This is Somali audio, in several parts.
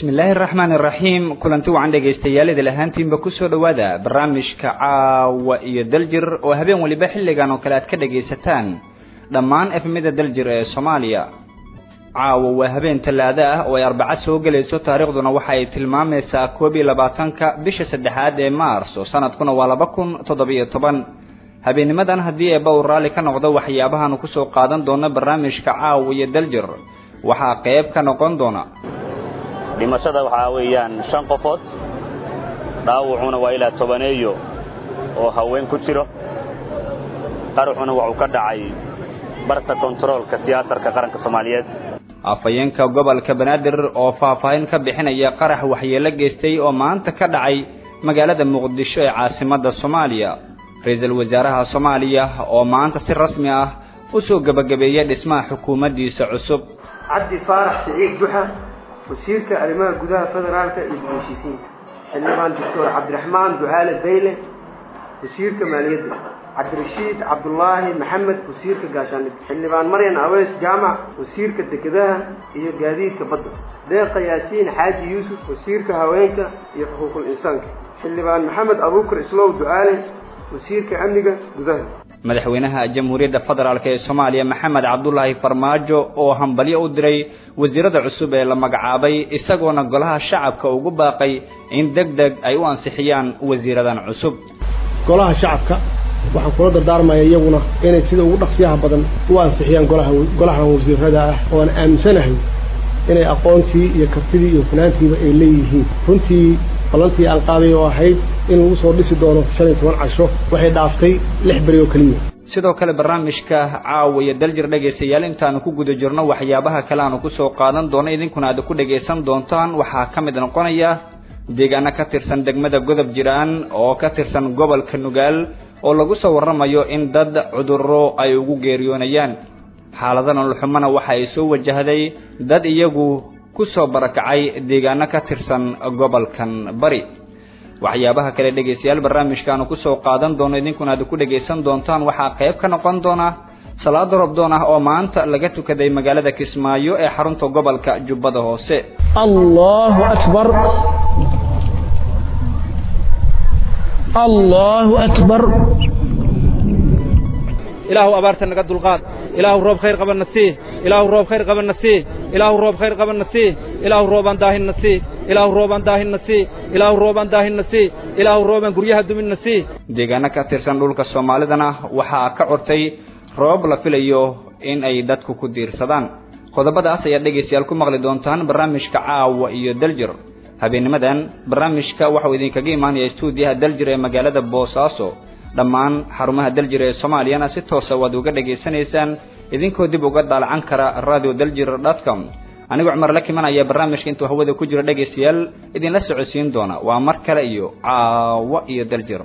bismillaahi araxmaan iraxiim kulanti wacan dhegaystayaal idil ahaantiinba kusoo dhowaada barnaamijka caawa iyo daljir oo habeen weliba xilligan oo kale aad ka dhagaysataan dhammaan efmida daljir ee soomaaliya caawa waa habeen tallaado ah oo ay arbaco soo gelayso taariikhduna waxa ay tilmaamaysaa koob iyo labaatanka bisha saddexaad ee maars oo sanadkuna waa laba kun toddobiyo toban habeennimadan haddii eeba uu raalli ka noqdo waxyaabahaanu kusoo qaadan doono barnaamijka caawa iyo daljir waxaa qayb ka noqon doona dhimashada waxaa weeyaan shan qofood dhaawucuna waa ilaa tobaneeyo oo haween ku jiro qaraxuna waxuu ka dhacay barta kontaroolka tiyaatarka qaranka soomaaliyeed afhayeenka gobolka banaadir oo faahfaahin ka bixinaya qarax waxyeelo geystay oo maanta ka dhacay magaalada muqdisho ee caasimadda soomaaliya ra-iisul wasaaraha soomaaliya oo maanta si rasmi ah u soo gebagabeeyay dhismaha xukuumaddiisa cusub cabdi faarax siciid duxa wasiirka arrimaha gudaha federaalka iyo heshiisiinta xildhibaan doctor cabdiraxmaan ducaale bayle wasiirka maaliyadda cabdirashiid cabdulaahi maxamed wasiirka gaashaanida xildhibaan maryan aweys jaamac wasiirka dekedaha iyo gaadiidka badda deeqa yaasiin xaaji yuusuf wasiirka haweenka iyo xuquuqul insaanka xildhibaan maxamed abuukar islow ducaale wasiirka amniga gudaha madaxweynaha jamhuuriyadda federaalk ee soomaaliya maxamed cabdulaahi farmaajo oo hambalyo u diray wasiirada cusub ee la magacaabay isagoona golaha shacabka ugu baaqay in deg deg ay u ansixiyaan wasiiradan cusub golaha shacabka waxaan kula dardaarmaya iyaguna inay sida ugu dhaqsiyaha badan u ansixiyaan golaha golahan wasiirada ah ooan aaminsanahay inay aqoontii iyo kartidii iyo funaantiiba ay leeyihiin runtii ballantii aan qaaday oo ahayd in lagu soo dhisi doono shan iyo toban casho waxay dhaaftay lix beri oo keliya sidoo kale barnaamijka caawa iyo daljir dhegaystayaal intaanu ku guda jirno waxyaabaha kale aanu kusoo qaadan doono idinkuna aad ku dhagaysan doontaan waxaa ka mid noqonaya deegaano ka tirsan degmada godob jiraan oo ka tirsan gobolka nugaal oo lagu soo warramayo in dad cudurro ay ugu geeriyoonayaan xaalada nololxumana waxa ay soo wajahday dad iyagu ku soo barakacay deegaano ka tirsan gobolkan bari waxyaabaha kale dhegaystayaal barnaamijkaanu kusoo qaadan doono idinkuna aad ku dhagaysan doontaan waxaa qayb ka noqon doona salaada robdoon ah oo maanta laga tukaday magaalada kismaayo ee xarunta gobolka jubbada hoose allahu akbar allahu akbar ilaahu abaarta naga dulqaad ilaahu roob khayr qabanna sii ilaahu roob khayr qabanna sii ilaahu roob khayr qabanna sii ilaahu roobaan daahinna sii ilaahu roobaan daahinna sii ilaahu roobaan daahinna sii ilaahu roobaan guryaha duminna sii deegaano ka tirsan dhulka soomaalidana waxaa ka cortay roob la filayo in ay dadku ku diirsadaan qodobadaas ayaad dhegaystayaal ku maqli doontaan barnaamijka caawa iyo daljir habeennimadan barnaamijka waxauu idinkaga imaanaya stuudiyaha daljir ee magaalada boosaaso dhammaan xarumaha daljir ee soomaaliyana si toosa waad uga dhegaysanaysaan idinkoo dib uga daalacan kara radio daljir dotcom anigoo cumar la kiman ayaa barnaamijka intuu hawada ku jiro dhegaystayaal idinla socodsiin doona waa mar kale iyo caawo iyo daljir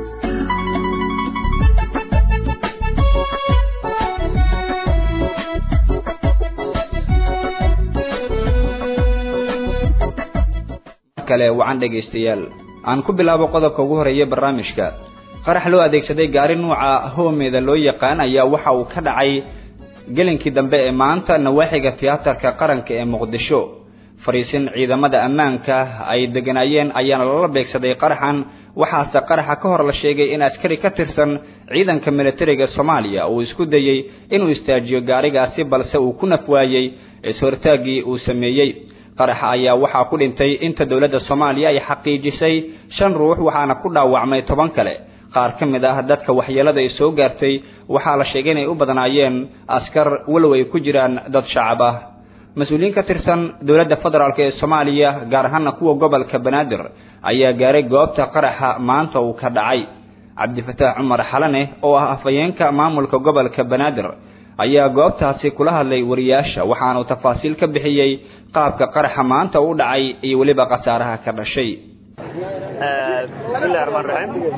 kale wacan dhegaystayaal aan ku bilaabo qodobka ugu horeeya barnaamijka qarax loo adeegsaday gaari nuuca hoomeeda loo yaqaan ayaa waxa uu ka dhacay gelinkii dambe ee maanta nawaaxiga tiyaatarka qaranka ee muqdisho fariisin ciidamada ammaanka ay deganaayeen ayaana lala beegsaday qaraxan waxaase qaraxa ka hor la sheegay in askari ka tirsan ciidanka militariga soomaaliya uu isku dayey inuu istaajiyo gaarigaasi balse uu ku naf waayey is-hortaaggii uu sameeyey qaraxa ayaa waxaa ku dhintay inta dowladda soomaaliya ay xaqiijisay shan ruux waxaana ku dhaawacmay toban kale qaar ka mid ah dadka waxyeelada ay soo gaartay waxaa la sheegay inay u badnaayeen askar walow ay ku jiraan dad shacab ah mas-uuliyiin ka tirsan dowladda federaalk ee soomaaliya gaar ahaana kuwa gobolka banaadir ayaa gaaray goobta qaraxa maanta uu ka dhacay cabdifataax cumar xalane oo ah afhayeenka maamulka gobolka banaadir ayaa goobtaasi kula hadlay wariyaasha waxaanuu tafaasiil ka bixiyey qaabka qaraxa maanta u dhacay iyo weliba khasaaraha ka dhashay bismillahi raxmaan raxiim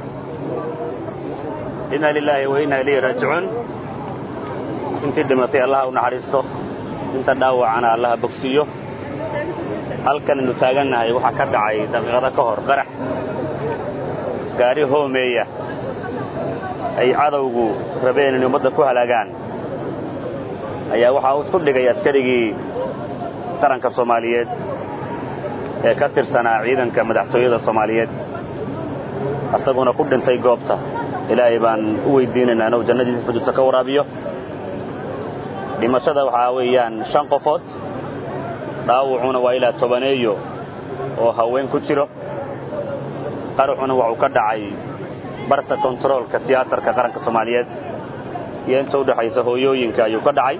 inna lilaahi wa inna ilayhi raajicuun intii dhimatay allaha u naxariisto inta dhaawacana allaha bogsiiyo halkan aynu taagannahay waxaa ka dhacay daqiiqado ka hor qarax gaari hoomeeya ay cadowgu rabeen inay ummadda ku halaagaan ayaa waxaa uu isku dhigay askarigii qaranka soomaaliyeed ee ka tirsanaa ciidanka madaxtooyada soomaaliyeed asaguna ku dhintay goobta ilaahay baan u weydiinaynaa inuu jannadiisa fujurta ka waraabiyo dhimashada waxaa weeyaan shan qofood dhaawacuna waa ilaa tobaneeyo oo haween ku jiro qaraxuna waxuu ka dhacay barta kontaroolka tiyaatarka qaranka soomaaliyeed iyo inta u dhexaysa hooyooyinka ayuu ka dhacay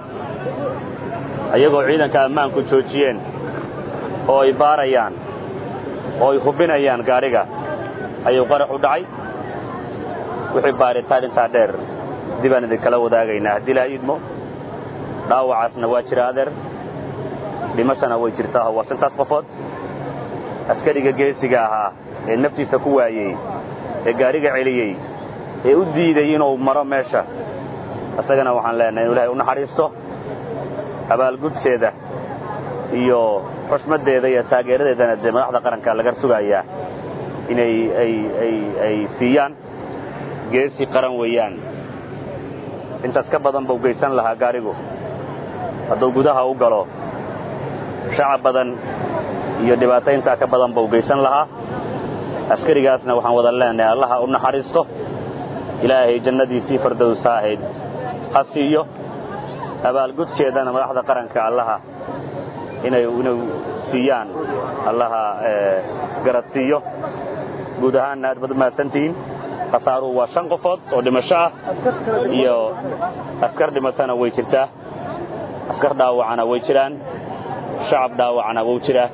ayagoo ciidanka ammaanku joojiyeen oo ay baarayaan oo ay hubinayaan gaadhiga ayuu qarax u dhacay wixii baaritaan intaa dheer dibaan idinkala wadaagaynaa haddii laa iidmo dhaawacaasna waa jira adeer dhimashana way jirtaa waa shantaas qofood askariga geesiga ahaa ee naftiisa ku waayey ee gaadhiga celiyey ee u diiday inuu maro meesha isagana waxaan leenahay inu ilahay u naxariisto abaalgudkeeda iyo xushmaddeeda iyo taageeradeedana dee madaxda qaranka laga sugayaa inay ay ay ay siiyaan geesi qaran weeyaan intaas ka badan buu geysan lahaa gaarigu hadduu gudaha u galo shacab badan iyo dhibaato intaa ka badan buu geysan lahaa askarigaasna waxaan wada leenahay allaha u naxariisto ilaahay jannadiisii fardowsa ahayd ha siiyo abaalgudkeedana madaxda qaranka allaha inay inay siiyaan allaha garad siiyo guud ahaanna aad baad umahadsantihiin khasaaruhu waa shan qofood oo dhimasho ah iyo askar dhimatana way jirtaa askar dhaawacana way jiraan shacab dhaawacana wuu jiraa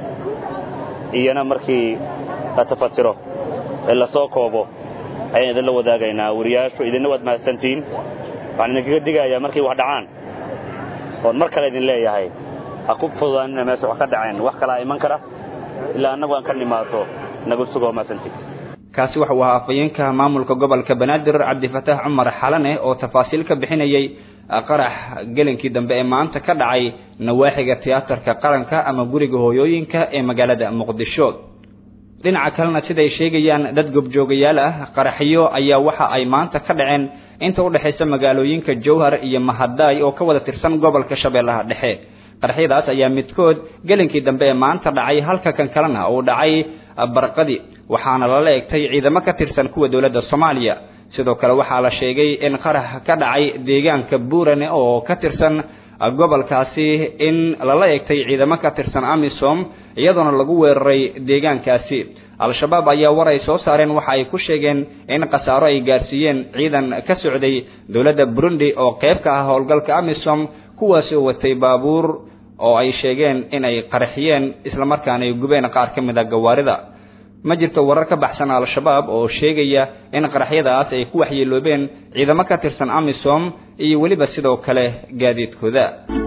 iyana markii la tafatiro ee lasoo koobo ayaan idinla wadaagaynaa wariyaashu idinna waad mahadsantihiin waxaan idinkaga digayaa markay wax dhacaan oon mar kale idin leeyahay ha ku fududaanina meesha wax ka dhaceen wax kalaa iman kara ilaa annagu aan ka nimaado nagu sugoo mahadsantiin kaasi waxa uu ahaa afhayeenka maamulka gobolka banaadir cabdifataax cumar xalane oo tafaasiil ka bixinayay qarax gelinkii dambe ee maanta ka dhacay nawaaxiga tiyaatarka qaranka ama guriga hooyooyinka ee magaalada muqdisho dhinaca kalena siday sheegayaan dad gobjoogayaal ah qaraxyo ayaa waxa ay maanta ka dhaceen inta u dhexaysa magaalooyinka jowhar iyo mahadaay oo ka wada tirsan gobolka shabeellaha dhexe qaraxyadaas ayaa midkood gelinkii dambe ee maanta dhacay halka kan kalena uu dhacay barqadi waxaana lala egtay ciidamo ka tirsan kuwa dowladda soomaaliya sidoo kale waxaa la sheegay in qarax ka dhacay deegaanka buurane oo ka tirsan gobolkaasi in lala egtay ciidamo ka tirsan amisom iyadoona lagu weeraray deegaankaasi al-shabaab ayaa war ay soo saareen waxa ay ku sheegeen in khasaaro ay gaarsiiyeen ciidan ka socday dowladda burundi oo qayb ka ah howlgalka amisom kuwaasi oo watay baabuur oo ay sheegeen in ay qaraxiyeen islamarkaana ay gubeen qaar ka mid a gawaarida ma jirto warar ka baxsan al-shabaab oo sheegaya in qaraxyadaas ay ku waxyeeloobeen ciidamo ka tirsan amisom iyo weliba sidoo kale gaadiidkooda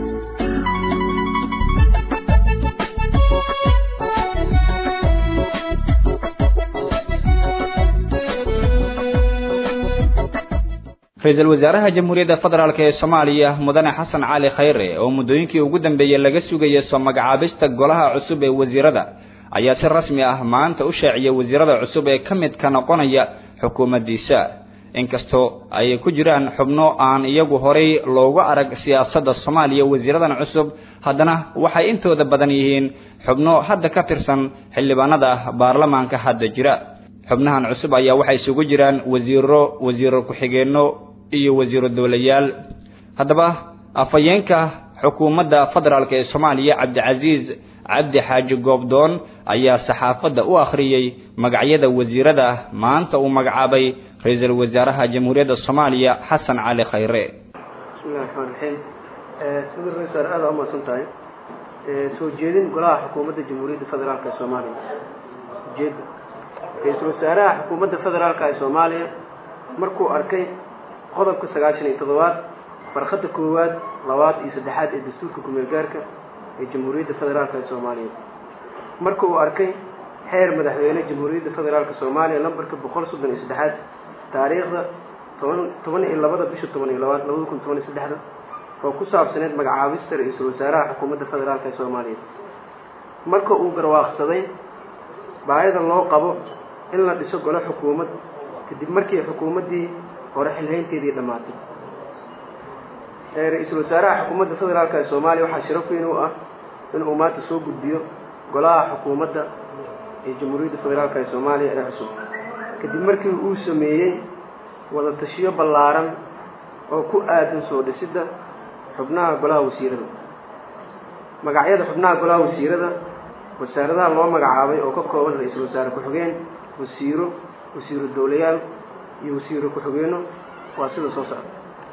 ra-iisul wasaaraha jamhuuriyadda federaalk ee soomaaliya mudane xasan cali khayre oo muddooyinkii ugu dambeeyey laga sugaya soo magacaabista golaha cusub ee wasiirada ayaa si rasmi ah maanta u shaaciyay wasiirada cusub ee ka mid ka noqonaya xukuumaddiisa inkastoo ay ku jiraan xubno aan iyagu horay loogu arag siyaasadda soomaaliya wasiiradan cusub haddana waxay intooda badan yihiin xubno hadda ka tirsan xildhibaanada baarlamaanka hadda jira xubnahan cusub ayaa waxay isugu jiraan wasiiro wasiiro ku-xigeenno iyo wasiiro dowlayaal haddaba afhayeenka xukuumadda federaalk ee soomaaliya cabdicasiis cabdi xaaji goobdoon ayaa saxaafadda u akhriyey magacyada wasiirada maanta uu magacaabay ra-iisul wasaaraha jamhuuriyadda soomaaliya xasan cali khayre bismillahi raxmaan raxiim sida ra-isul aada u mahadsan tahay soo jeedin golaha xukuumadda jamhuuriyadda federaalk ee soomaaliya ujeeda ra-iisul wasaaraha xukuumadda federaalk ee soomaaliya markuu arkay qodobka sagaashan iyo toddobaad barkada koowaad labaad iyo saddexaad ee dastuurka kumeel gaarka ee jamhuuriyadda federaalk ee soomaaliya marka uu arkay xeer madaxweyne jamhuuriyadda federaalk soomaaliya lambarka boqol soddon iyo saddexaad taariikhda toban toban iyo labada bisha toban iyo labaad labada kun toban iyo saddexda oo ku saabsaneyd magacaabista ra-iisul wasaaraha xukuumadda federaalk ee soomaaliya marka uu garwaaqsaday baahida loo qabo in la dhiso golo xukuumad kadib markii xukuumaddii hore xilhaynteedii dhammaatay ra-iisul wasaaraha xukuumadda federaalk ee soomaaliya waxaa sharaf weyn u ah inuu maanta soo gudbiyo golaha xukuumadda ee jamhuuriyadda federaalk ee soomaaliya ee cusub kadib markii uu sameeyey wada tashiyo ballaaran oo ku aadan soo dhisidda xubnaha golaha wasiirada magacyada xubnaha golaha wasiirada wasaaradaha loo magacaabay oo ka kooban ra-iisul wasaare ku-xigeen wasiiro wasiiro dowlayaal iyo wasiiro ku-xigeenno waa sida soo socda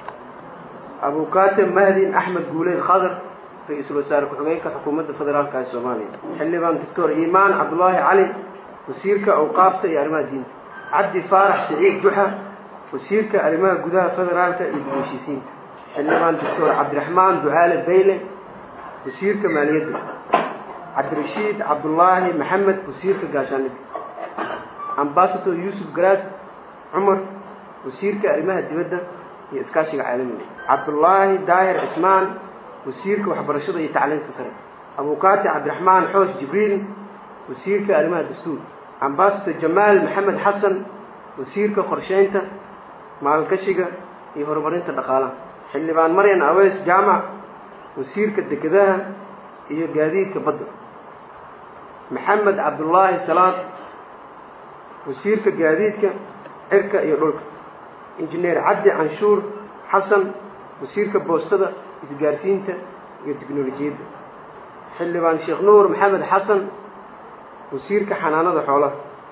abukaate mahdin axmed guuleed khadar ra-iisul wasaare ku-xigeenka xukuumadda federaalka ee soomaaliya xildhibaan doctor iimaan cabdullaahi cali wasiirka awqaafta iyo arrimaha diinta cabdi faarax siciid duxa wasiirka arrimaha gudaha federaalka iyo dib-u-heshiisiinta xildhibaan doctor cabdiraxmaan ducaale bayle wasiirka maaliyadda cabdirashiid cabdullaahi maxamed wasiirka gaashaandhigga ambasador yuusuf garaad cumar wasiirka arrimaha dibadda iyo iskaashiga caalamiga cabdullaahi daahir cismaan wasiirka waxbarashada iyo tacliinta sare abukaati cabdiraxmaan xoosh jibriil wasiirka arrimaha dastuur ambasador jamaal maxamed xasan wasiirka qorsheynta maalgashiga iyo horumarinta dhaqaalaha xildhibaan maryan aweys jaamac wasiirka dekedaha iyo gaadiidka badda maxamed cabdullaahi salaad wasiirka gaadiidka cirka iyo dhulka injineer cabdi canshuur xasan wasiirka boostada isgaarsiinta iyo tiknolojiyadda xildhibaan sheekh nuur maxamed xasan wasiirka xanaanada xoolaha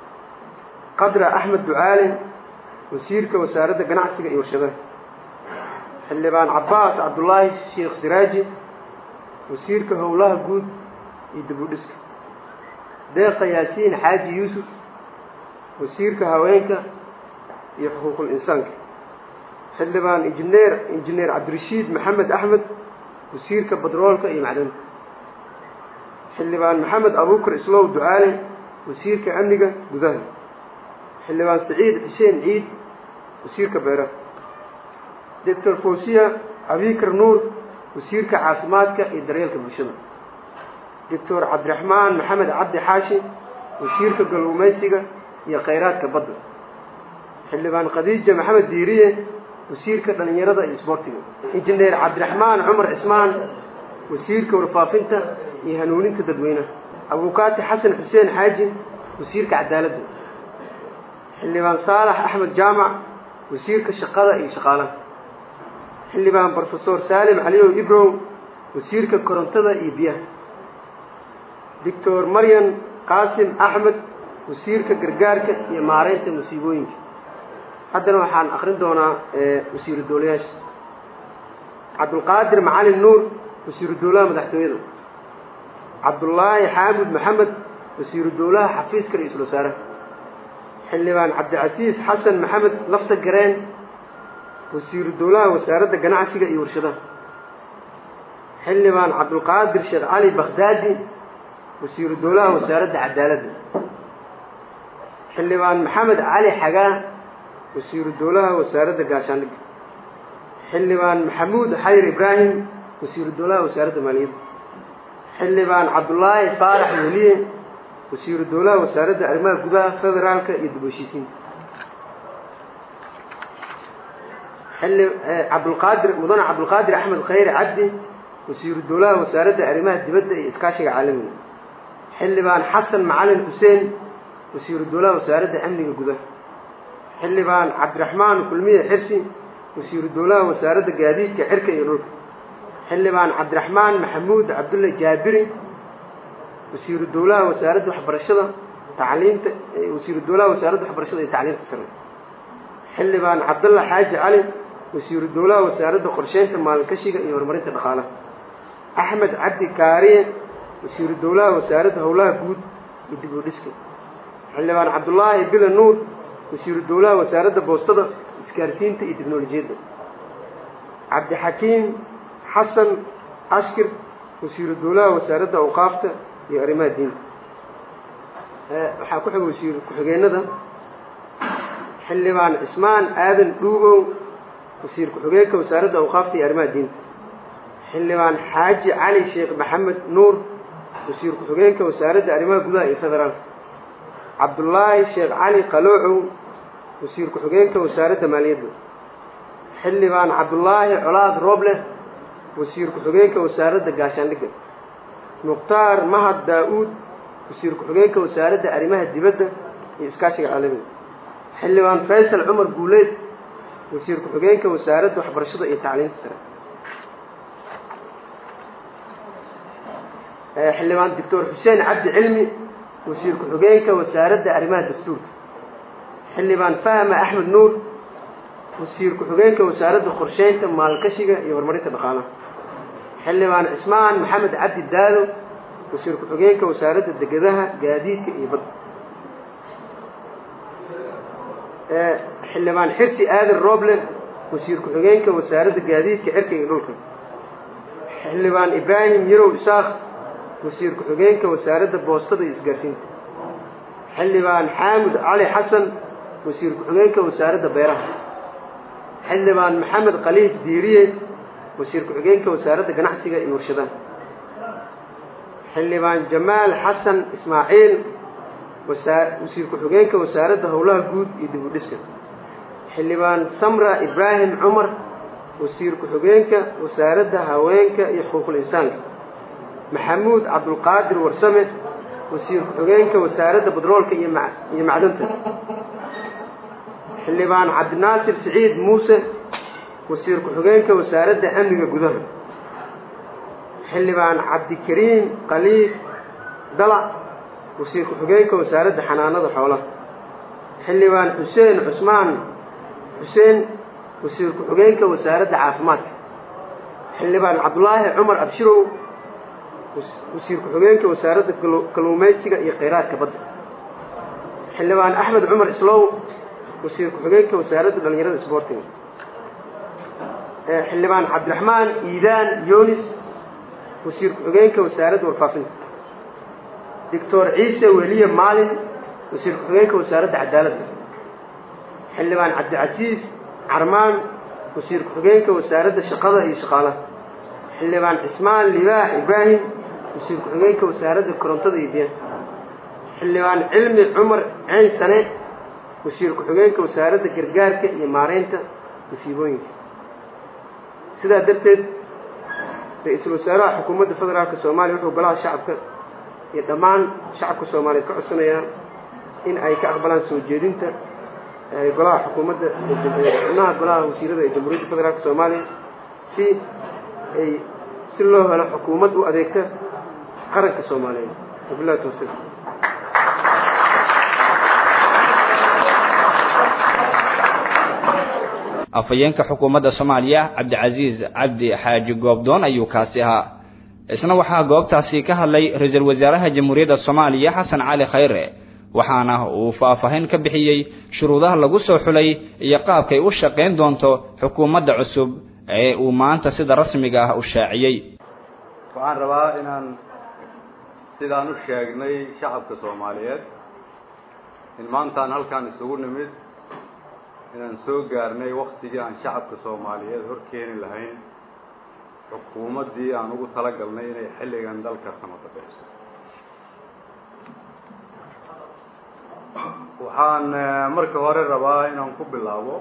qadra axmed ducaale wasiirka wasaaradda ganacsiga iyo warshadaha xildhibaan cabbaas cabdullaahi sheekh siraaji wasiirka howlaha guud iyo dibudhiska deeqa yaasiin xaaji yuusuf wasiirka haweenka iyo xuquuqul insaanka xildhibaan injineer injineer cabdirashiid maxamed axmed wasiirka badroolka iyo macdanta xildhibaan maxamed abuukar islow ducaale wasiirka amniga gudaha xildhibaan saciid xuseen ciid wasiirka beeraha doctor fawsiya abikar nuur wasiirka caafimaadka iyo daryeelka bulshada doctor cabdiraxmaan maxamed cabdi xaashi wasiirka galluumaysiga iyo khayraadka badda xildhibaan khadiija maxamed diiriye wasiirka dhalinyarada iyo isboortiga injineer cabdiraxmaan cumar cismaan wasiirka warfaafinta iyo hanuuninta dadweynaha abukaati xasan xuseen xaaji wasiirka cadaaladda xildhibaan saalax axmed jaamac wasiirka shaqada iyo shaqaalaha xildhibaan brofesor saalim caliyow ibrow wasiirka korontada iyo biyaha doctor maryan qaasim axmed wasiirka gargaarka iyo maareynta musiibooyinka haddana waxaan akrin doonaa wasiiru dowlayaasha cabdulqaadir macalin nuur wasiiru dowlaha madaxtooyada cabdullaahi xaamud maxamed wasiiru dowlaha xafiiska ra-iisul wasaaraha xildhibaan cabdicasiis xasan maxamed lafta gareen wasiiru dowlaha wasaaradda ganacsiga iyo warshadaha xildhibaan cabdulqaadir sheekh cali bakhdaadi wasiiru dowlaha wasaaradda cadaaladda xildhibaan maxamed cali xagaa wasiiru dowlaha wasaaradda gaashaandhigga xildhibaan maxamuud xayr ibraahim wasiiru dowlaha wasaaradda maaliyadda xildhibaan cabdullaahi faarax weliye wasiiru dowlaha wasaaradda arrimaha gudaha federaalka iyo dib heshiisiinta xilli cabdulqaadir mudane cabdulqaadir axmed khayre cabdi wasiiru dowlaha wasaaradda arrimaha dibadda iyo iskaashiga caalamiga xildhibaan xasan macalin xuseen wasiiru dowlaha wasaaradda amniga gudaha xildhibaan cabdiraxmaan kulmiye xirsi wasiiru dowlaha wasaaradda gaadiidka cirka iyo dhulka xildhibaan cabdiraxmaan maxamuud cabdulle jaabiri wasiiru dowlaha wasaaradda waxbarashada tacliinta wasiiru dowlaha wasaaradda waxbarashada iyo tacliinta sare xildhibaan cabdalla xaaji cali wasiiru dowlaha wasaaradda qorsheynta maalgashiga iyo horumarinta dhaqaalaha axmed cabdi kaariye wasiiru dowlaha wasaaradda howlaha guud iyo dib u dhiska xildhibaan cabdullaahi bila nuur wasiiru dowlaha wasaaradda boostada isgaarsiinta iyo teknolojiyadda cabdixakiim xasan ashkir wasiiru dowlaha wasaaradda awqaafta iyo arrimaha diinta waxaa ku xiga wasiir ku-xigeenada xildhibaan cismaan aadan dhuugow wasiir ku-xigeenka wasaaradda awqaafta iyo arrimaha diinta xildhibaan xaaji cali sheekh maxamed nuur wasiir ku-xigeenka wasaaradda arrimaha gudaha iyo federaalka cabdullaahi sheekh cali qaloocow wasiir ku-xigeenka wasaaradda maaliyadda xildhibaan cabdullaahi colaad rooble wasiir ku-xigeenka wasaaradda gaashaandhigga mukhtaar mahad daa-uud wasiir ku-xigeenka wasaaradda arrimaha dibadda iyo iskaashiga caalamiga xildhibaan faysal cumar guuleed wasiir ku-xigeenka wasaaradda waxbarashada iyo tacliinta sare xildhibaan doctor xuseen cabdi cilmi wasiir ku-xigeenka wasaaradda arrimaha dastuurka xildhibaan fahma axmed nuur wasiir ku-xigeenka wasaaradda qorsheynta maalgashiga iyo horumarinta dhaqaalaha xildhibaan cismaan maxamed cabdi daalo wasiir ku-xigeenka wasaaradda degadaha gaadiidka iyo badda xildhibaan xirsi aadan roble wasiir ku-xigeenka wasaaradda gaadiidka cirka iyo dhulka xildhibaan ibraahim yarow isaaq wasiir ku-xigeenka wasaaradda boostada iyo isgaarsiinta xildhibaan xaamud cali xasan wasiir ku-xigeenka wasaaradda beeraha xildhibaan maxamed khaliif diiriye wasiir ku-xigeenka wasaaradda ganacsiga iyo warshadaha xildhibaan jamaal xasan ismaaciil wasiir ku-xigeenka wasaaradda howlaha guud iyo dib u dhiska xildhibaan samra ibraahim cumar wasiir ku-xigeenka wasaaradda haweenka iyo xuquuqul insaanka maxamuud cabdulqaadir warsame wasiir ku-xigeenka wasaaradda badroolka iyo iyo macdanta xildhibaan cabdinaasir siciid muuse wasiir ku-xigeenka wasaaradda amniga gudaha xildhibaan cabdikariim khaliif dala wasiir ku-xigeenka wasaaradda xanaanada xoolaha xildhibaan xuseen cusmaan xuseen wasiir ku-xigeenka wasaaradda caafimaadka xildhibaan cabdulaahi cumar abshirow wasiir ku-xigeenka wasaaradda kalluumaysiga iyo khayraadka badda xildhibaan axmed cumar islow wasiir ku-xigeenka wasaaradda dhalinyarada isboortiga xildhibaan cabdiraxmaan iidaan yonis wasiir ku-xigeenka wasaaradda warfaafinta doctor ciise weliye maalin wasiir ku-xigeenka wasaaradda cadaaladda xildhibaan cabdicasiis carmaan wasiir ku-xigeenka wasaaradda shaqada iyo shaqaalaha xildhibaan cismaan libaax ibraahim wasiir ku-xigeenka wasaaradda korontada iyo biyaha xildhibaan cilmi cumar ceyn sane wasiir ku-xigeenka wasaaradda gargaarka iyo maareynta masiibooyinka sidaa darteed ra-iisul wasaaraha xukuumadda federaalka soomaaliya wuxuu golaha shacabka iyo dhammaan shacabka soomaaliyeed ka codsanayaa in ay ka aqbalaan soo jeedinta golaha xukuumadda xubnaha golaha wasiirada ee jamhuuriyadda federaalka soomaaliya si ay si loo helo xukuumad u adeegta qaranka soomaaliyeed wabillahi tawfiiq afhayeenka xukuumadda soomaaliya cabdicasiis cabdi xaaji goobdoon ayuu kaasi ahaa isna waxaa goobtaasi ka hadlay ra-iisul wasaaraha jamhuuriyadda soomaaliya xasan cali khayre waxaana uu faahfaahin ka bixiyey shuruudaha lagu soo xulay iyo qaabkay u shaqayn doonto xukuumadda cusub ee uu maanta sida rasmiga ah u shaaciyey waxaan rabaa inaan sidaan u sheegnay shacabka soomaaliyeed in maantaan halkaan isugu nimid inaan soo gaarnay waktigii aan shacabka soomaaliyeed hor keeni lahayn xukuumaddii aan ugu talagalnay inay xilligan dalka samadabeyso waxaan marka hore rabaa inaan ku bilaabo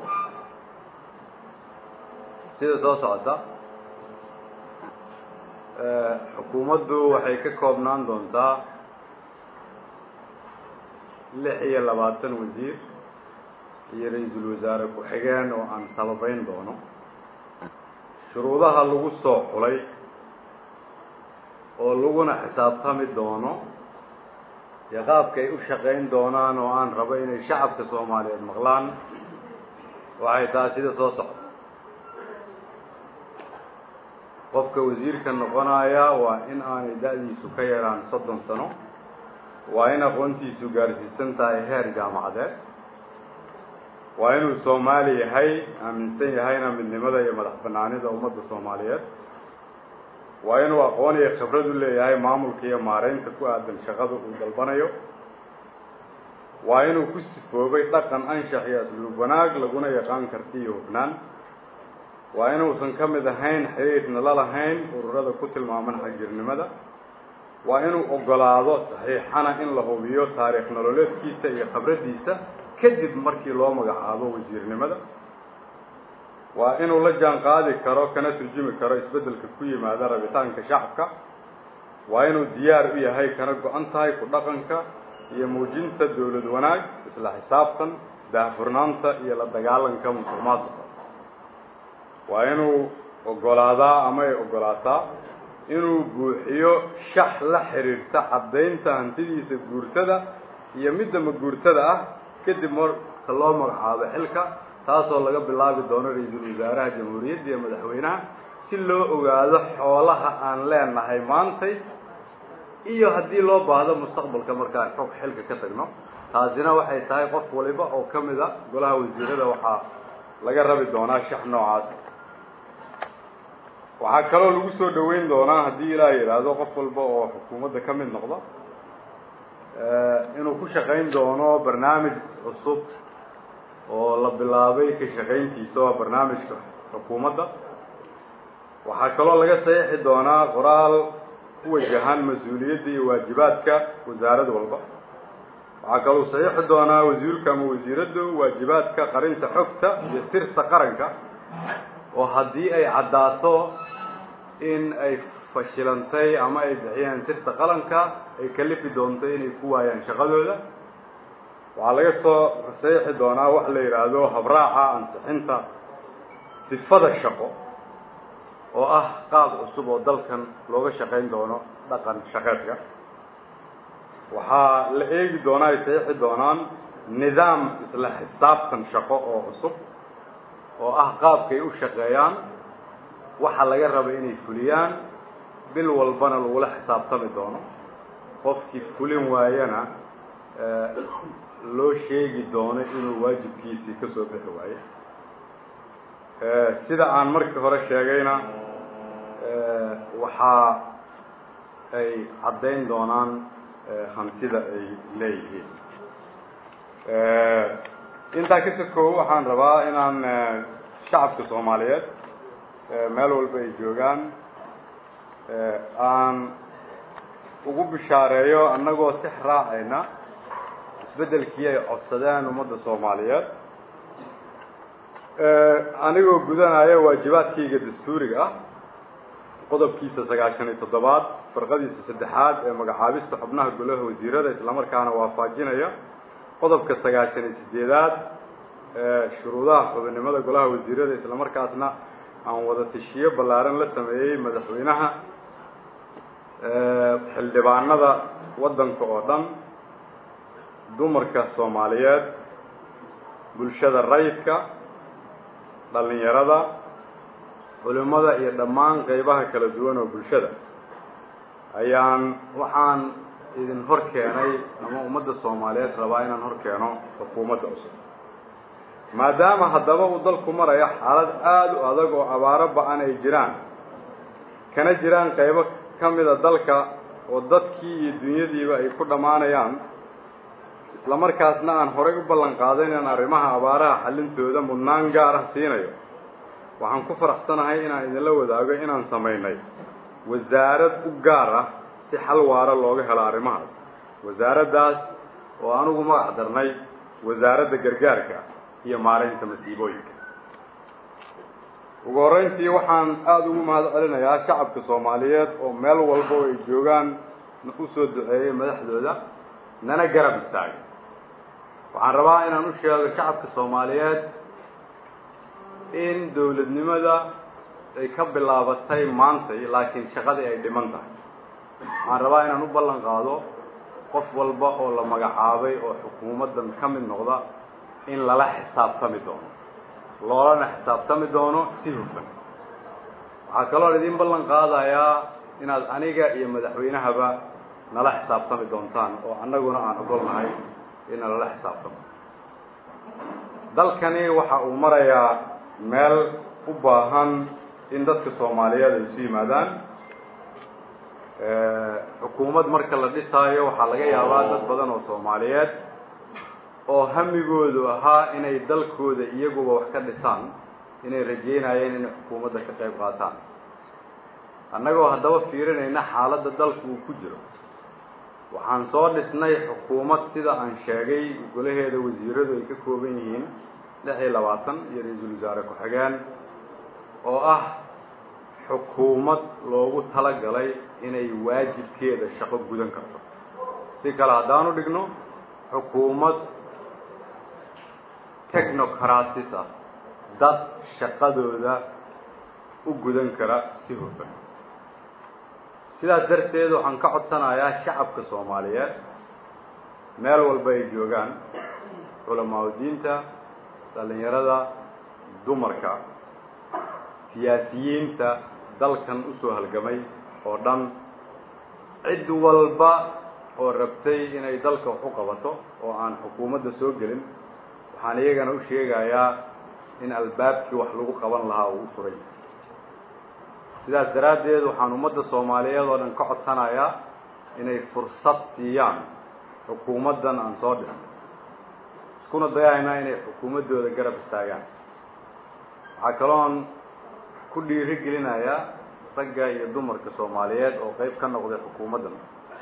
sida soo socota xukuumaddu waxay ka koobnaan doontaa lix iyo labaatan wasiir iyo ra-iisul wasaare ku-xigeen oo aan sababeyn doono shuruudaha lagu soo xulay oo laguna xisaabtami doono iyo qaabka ay u shaqayn doonaan oo aan rabo inay shacabka soomaaliyeed maqlaan waxay tahay sida soo socda qofka wasiirka noqonaya waa in aanay da-diisu ka yaraan soddon sano waa in aqoontiisu gaarsiisan tahay heer jaamacadeed waa inuu soomaali yahay aaminsan yahayna midnimada iyo madax banaanida ummadda soomaaliyeed waa inuu aqoon iyo khibrad u leeyahay maamulka iyo maareynta ku aadan shaqada uu dalbanayo waa inuu ku sifoobay dhaqan anshax iyo asluub wanaag laguna yaqaan karti iyo hufnaan waa inuusan ka mid ahayn xiriirna la lahayn ururada ku tilmaaman xagjirnimada waa inuu ogolaado saxiixana in la hubiyo taariikh nololeedkiisa iyo khibraddiisa kadib markii loo magacaabo wasiirnimada waa inuu la jaan qaadi karo kana turjumi karo isbeddelka ku yimaada rabitaanka shacabka waa inuu diyaar u yahay kana go-an tahay ku dhaqanka iyo muujinta dawlad wanaag isla xisaabtan daahfurnaanta iyo la dagaalanka musuqmaasuqa waa inuu oggolaadaa ama ay oggolaataa inuu buuxiyo shax la xidhiirta caddaynta hantidiisa guurtada iyo midda maguurtada ah kadib marka loo magacaabo xilka taasoo laga bilaabi doono ra-iisul wasaaraha jamhuuriyadda iyo madaxweynaha si loo ogaado xoolaha aan leenahay maantay iyo haddii loo baahdo mustaqbalka markaan xog xilka ka tagno taasina waxay tahay qof waliba oo ka mid a golaha wasiirada waxaa laga rabi doonaa shax noocaas waxaa kaloo lagu soo dhaweyn doonaa haddii ilaah yidhaahdo qof walba oo xukuumadda ka mid noqda inuu ku shaqayn doono barnaamij cusub oo la bilaabay ka shaqayntiisa waa barnaamijka xukuumadda waxaa kaloo laga saxiixi doonaa qoraal ku wajahan mas-uuliyadda iyo waajibaadka wasaarad walba waxaa kaloo saxiixi doonaa wasiirka ama wasiiraddu waajibaadka qarinta xogta iyo sirta qaranka oo haddii ay caddaato in ay fashilantay ama ay bixiyeen sirta qalanka ay kalifi doonto inay ku waayaan shaqadooda waxaa laga soo saxiixi doonaa wax la yidhaahdo habraaca ansixinta sifada shaqo oo ah qaab cusub oo dalkan looga shaqayn doono dhaqan shaqeedka waxaa la eegi doonaa ay saxiixi doonaan nidaam isla xisaabtan shaqo oo cusub oo ah qaabkay u shaqeeyaan waxa laga raba inay fuliyaan bil walbana lagula xisaabtami doono qofkii fulin waayana loo sheegi doono inuu waajibkiisii ka soo bixi waayo sida aan markii hore sheegayna waxaa ay caddayn doonaan hantida ay leeyihiin intaa ka sokow waxaan rabaa inaan shacabka soomaaliyeed meel walba ay joogaan aan ugu bishaareeyo annagoo six raacayna isbeddelkii ay codsadeen ummadda soomaaliyeed anigoo gudanaya waajibaadkayga dastuuriga ah qodobkiisa sagaashan iyo toddobaad farqadiisa saddexaad ee magacaabista xubnaha golaha wasiirada islamarkaana waafajinaya qodobka sagaashan iyo sideedaad ee shuruudaha xubinimada golaha wasiirada islamarkaasna aan wada tashiyo ballaaran la sameeyey madaxweynaha xildhibaanada waddanka oo dhan dumarka soomaaliyeed bulshada rayidka dhalinyarada culimada iyo dhammaan qeybaha kala duwan oo bulshada ayaan waxaan idin hor keenay ama ummadda soomaaliyeed rabaa inaan hor keeno xukuumadda cusub maadaama haddaba uu dalku marayo xaalad aada u adag oo abaaro ba-an ay jiraan kana jiraan qeybo ka mida dalka oo dadkii iyo dunyadiiba ay ku dhammaanayaan isla markaasna aan horay u ballan qaaday inaan arrimaha abaaraha xallintooda mudnaan gaar ah siinayo waxaan ku faraxsanahay inaan idinla wadaago inaan samaynay wasaarad u gaar ah si xal waara looga helo arrimahaas wasaaraddaas oo anugu magac darnay wasaaradda gargaarka iyo maaraynta masiibooyinka ugu horreyntii waxaan aada ugu mahad celinayaa shacabka soomaaliyeed oo meel walba oo ay joogaan u soo duceeyey madaxdooda nana garab istaagay waxaan rabaa inaan u sheego shacabka soomaaliyeed in dawladnimada ay ka bilaabatay maantay laakiin shaqadii ay dhiman tahay waxaan rabaa inaan u ballan qaado qof walba oo la magacaabay oo xukuumaddan ka mid noqda in lala xisaabtami doono loolana xisaabtami doono si hufan waxaa kaloo idin ballan qaadayaa inaad aniga iyo madaxweynahaba nala xisaabtami doontaan oo annaguna aan ogolnahay ina lala xisaabtamo dalkani waxa uu marayaa meel u baahan in dadka soomaaliyeed ay isu yimaadaan xukuumad marka la dhisaayo waxaa laga yaabaa dad badan oo soomaaliyeed oo hamigoodu ahaa inay dalkooda iyaguba wax ka dhisaan inay rajeynayeen inay xukuumadda ka qayb qaataan annagoo haddaba fiirinayna xaaladda dalku uu ku jiro waxaan soo dhisnay xukuumad sida aan sheegay golaheeda wasiiradu ay ka kooban yihiin lix iyo labaatan iyo ra-iisul wasaare ku-xigeen oo ah xukuumad loogu talagalay inay waajibkeeda shaqo gudan karto si kale haddaanu dhigno xukuumad technocratis ah dad shaqadooda u gudan kara si hufan sidaas darteed waxaan ka codsanayaa shacabka soomaaliyeed meel walba ay joogaan culamaa diinta dhalinyarada dumarka siyaasiyiinta dalkan usoo halgamay oo dhan cid walba oo rabtay inay dalka wax u qabato oo aan xukuumadda soo gelin waxaan iyagana u sheegayaa in albaabkii wax lagu qaban lahaa uu u furay sidaas daraaddeed waxaan ummadda soomaaliyeed oo dhan ka codsanayaa inay fursad siiyaan xukuumaddan aan soo dhisno iskuna dayahaynaa inay xukuumaddooda garab istaagaan waxaa kaloon ku dhiiri gelinayaa ragga iyo dumarka soomaaliyeed oo qeyb ka noqday xukuumaddan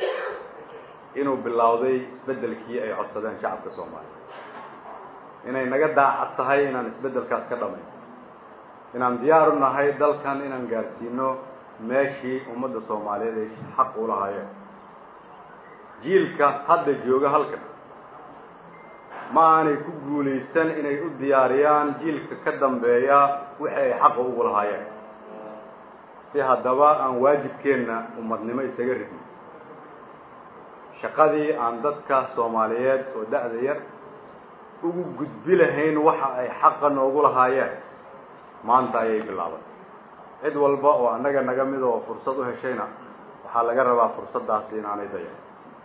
inuu bilowday isbeddelkii ay codsadeen shacabka soomaaliyeed inay naga daacad tahay inaan isbeddelkaas ka dhamayn inaan diyaar u nahay dalkan inaan gaarsiino meeshii ummadda soomaaliyeed ay xaq u lahaayeen jiilka hadda jooga halkan ma aanay ku guulaysan inay u diyaariyaan jiilka ka dambeeya wixii ay xaqa ugu lahaayeen si haddaba aan waajibkeenna ummadnimo isaga ridno shaqadii aan dadka soomaaliyeed oo da-da yar ugu gudbi lahayn waxa ay xaqa noogu lahaayeen maanta ayay bilaaban cid walba oo annaga naga mid oo fursad u heshayna waxaa laga rabaa fursaddaasi inaanay dayan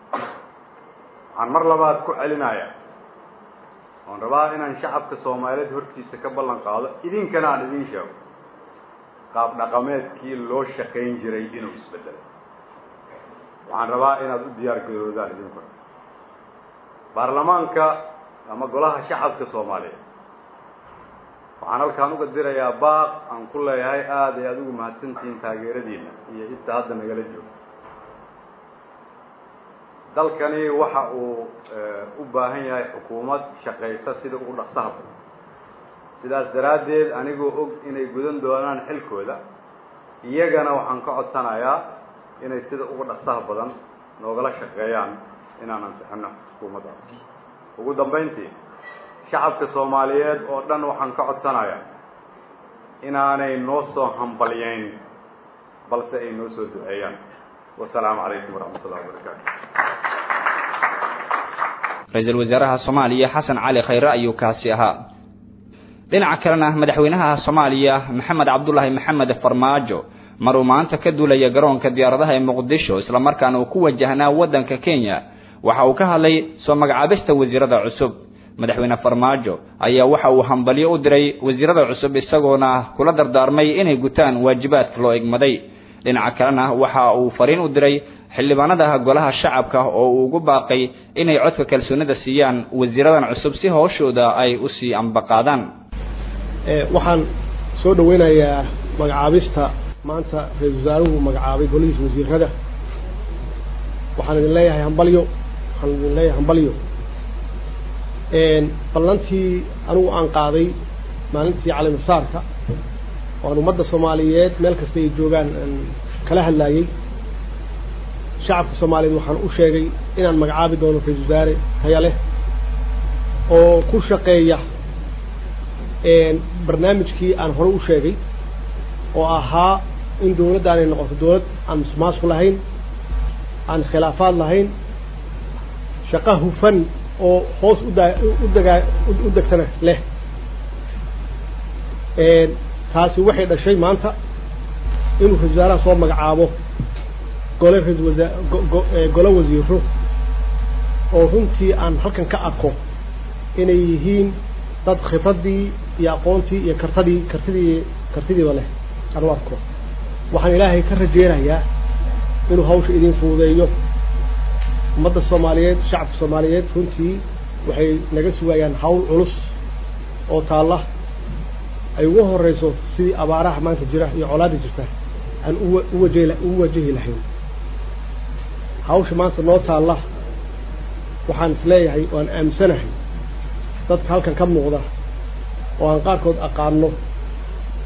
waxaan mar labaad ku celinayaa oon rabaa inaan shacabka soomaaliyeed hortiisa ka ballan qaado idinkana aan idiin sheego qaab dhaqameedkii loo shaqayn jiray inuu isbedelay waxaan rabaa inaad u diyaar garoodaan idinku baarlamaanka ama golaha shacabka soomaaliyeed waxaan halkaan uga dirayaa baaq aan ku leeyahay aada ay adigu mahadsantihiin taageeradiina iyo inta hadda nagala joogo dalkani waxa uu u baahan yahay xukuumad shaqaysa sida ugu dhaqsaha badan sidaas daraaddeed anigoo og inay gudan doonaan xilkooda iyagana waxaan ka codsanayaa inay sida ugu dhaqsaha badan noogala shaqeeyaan inaan ansixino xukuumaddaas ugu dambayntii shacabka soomaaliyeed oo dhan waxaan ka codsanayaa inaanay noo soo hambalyeyn balse ay noo soo duceeyaan wasalaamu calaykum waraxmat ullahi wabarakaatu ra-iisul wasaaraha soomaaliya xasan cali khayre ayuu kaasi ahaa dhinaca kalena madaxweynaha soomaaliya maxamed cabdulaahi maxamed farmaajo maruu maanta ka duulaya garoonka diyaaradaha ee muqdisho islamarkaana uu ku wajahnaa waddanka kenya waxa uu ka hadlay soo magacaabista wasiirada cusub madaxweyne farmaajo ayaa waxa uu hambalyo u diray wasiirada cusub isagoona kula dardaarmay inay gutaan waajibaadka loo egmaday dhinaca kalena waxa uu fariin u diray xildhibaanada golaha shacabka oo uu ugu baaqay inay codka kalsoonida siiyaan wasiiradan cusub si howshooda ay usii ambaqaadaan waxaan soo dhaweynayaa magacaabista maanta ra-isul wasaaruhu magacaabay golihiisa wasiirada waxaan idin leeyahay hambalyo waxaan idin leeyahay hambalyo ballantii anigu aan qaaday maalintii calimasaarka oan ummadda soomaaliyeed meel kasta ay joogaan aan kala hadlaayey shacabka soomaaliyeed waxaan u sheegay inaan magacaabi doono ra-isul wasaare taya leh oo ku shaqeeya barnaamijkii aan hore u sheegay oo ahaa in dawladdaanay noqoto dawlad aan musmaasku lahayn aan khilaafaad lahayn shaqo hufan oo hoos uda u dagaa u degtana leh taasi waxay dhashay maanta inuu ra-isul wasaaraha soo magacaabo gole ra-isul wasaa golo wasiiro oo runtii aan halkan ka arko inay yihiin dad khibraddii iyo aqoontii iyo kartadii kartidii kartidiiba leh aan u arko waxaan ilaahay ka rajeynayaa inuu hawsha idin fududeeyo ummadda soomaaliyeed shacabka soomaaliyeed runtii waxay naga sugayaan hawl culus oo taalla ay ugu horeyso sidii abaaraha maanta jira iyo colaada jirta aan uwa uwaje u wajahi lahayn hawsha maanta noo taalla waxaan isleeyahay waan aaminsanahay dadka halkan ka muuqda oo aan qaarkood aqaano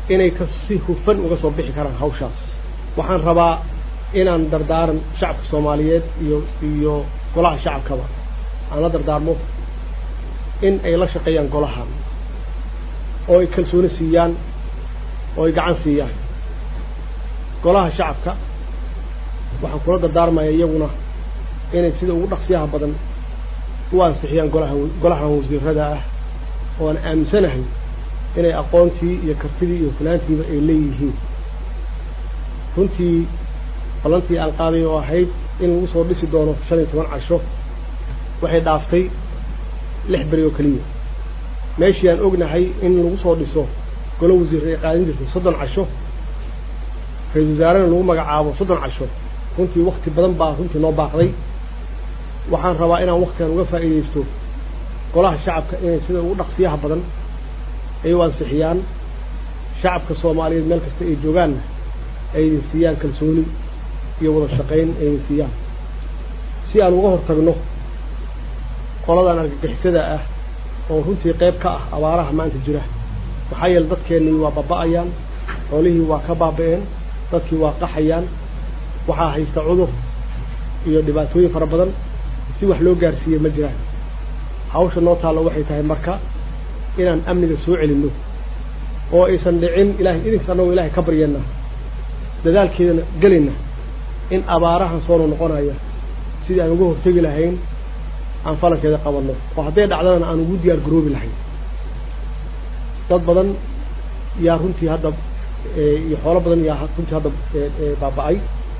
inay ka si hufan uga soo bixi karaan hawshaas waxaan rabaa inaan dardaaran shacabka soomaaliyeed iyo iyo golaha shacabkaba aan la dardaarmo in ay la shaqeeyaan golahan oo ay kalsooni siiyaan oo ay gacan siiyaan golaha shacabka waxaan kula dardaarmaya iyaguna inay sida ugu dhaqsiyaha badan u ansixiyaan golaha golahan wasiirada ah oo aan aaminsanahay inay aqoontii iyo kartidii iyo fulaantiiba ay leeyihiin runtii ballantii aan qaaday oo ahayd in lagu soo dhisi doono shan iyo toban casho waxay dhaaftay lix beri oo keliya meeshii aan ognahay in lagu soo dhiso golo wasiir ay qaadan jirtay soddon casho ra-isul wasaarena lagu magacaabo soddon casho runtii wakti badan baa runtii noo baaqday waxaan rabaa inaan waktigan uga faa'iidaysto golaha shacabka inay sida ugu dhaqsiyaha badan ay u ansixiyaan shacabka soomaaliyeed meel kasta ay joogaanna ay idin siiyaan kalsooni iyo wada shaqayn ay idin siiyaan si aan uga hortagno qoladan argagixisada ah oo runtii qayb ka ah abaaraha maanta jira maxaa yeele dadkeennii waa baba'ayaan xoolihii waa ka baaba'een dadkii waa qaxayaan waxaa haysta cudur iyo dhibaatooyin fara badan si wax loo gaarsiiye ma jiraan hawsha noo taallo waxay tahay marka inaan amniga soo celinno oo aysan dhicin ilahay idinka annagoo ilaahay ka baryeenna dadaalkeedana gelayna in abaarahan soo noqonaya sidii aan uga hortegi lahayn aan falankeeda qabanno oo hadday dhacdana aan ugu diyaar garoobi lahayn dad badan yaa runtii hadda iyo xoolo badan yaa runtii hadda baaba-ay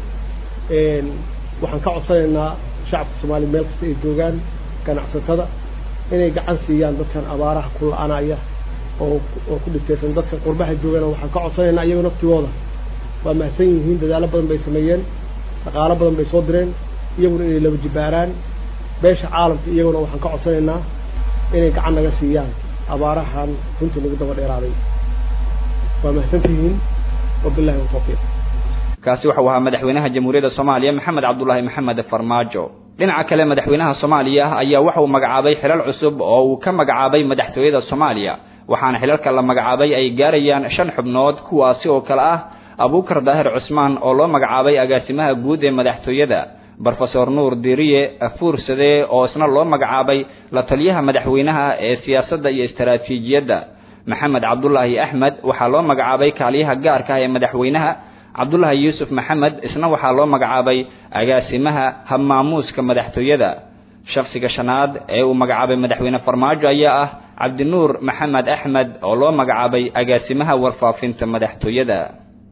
waxaan ka codsanaynaa shacabka soomaaliya meel kasta ay joogaan ganacsatada inay gacan siiyaan dadkan abaaraha ku la-anaya oo oo ku dhintaysan dadka qurbaha joogana waxaan ka codsanaynaa iyago naftigooda waa mahadsan yihiin dadaalo badan bay sameeyeen dhaqaalo badan bay soo direen iyaguna inay laba jibaaraan beesha caalamka iyaguna waxaan ka codsanaynaa inay gacan naga siiyaan abaarahan runtii nagu daba dheeraaday waa mahadsantihiin wabillahi watawfiiq kaasi waxau ahaa madaxweynaha jamhuuriyadda soomaaliya maxamed cabdulaahi maxamed farmaajo dhinaca kale madaxweynaha soomaaliya ayaa waxa uu magacaabay xilal cusub oo uu ka magacaabay madaxtooyada soomaaliya waxaana xilalka la magacaabay ay gaarayaan shan xubnood kuwaasi oo kale ah abuukar daahir cusmaan oo loo magacaabay agaasimaha guud ee madaxtooyada brofesor nuur diriye fuursade oo isna loo magacaabay la taliyaha madaxweynaha ee siyaasadda iyo istaraatiijiyadda maxamed cabdulaahi axmed waxaa loo magacaabay kaaliyaha gaarka ah ee madaxweynaha cabdulaahi yuusuf maxamed isna waxaa loo magacaabay agaasimaha habmaamuuska madaxtooyada shakhsiga shanaad ee uu magacaabay madaxweyne farmaajo ayaa ah cabdinuur maxamed axmed oo loo magacaabay agaasimaha warfaafinta madaxtooyada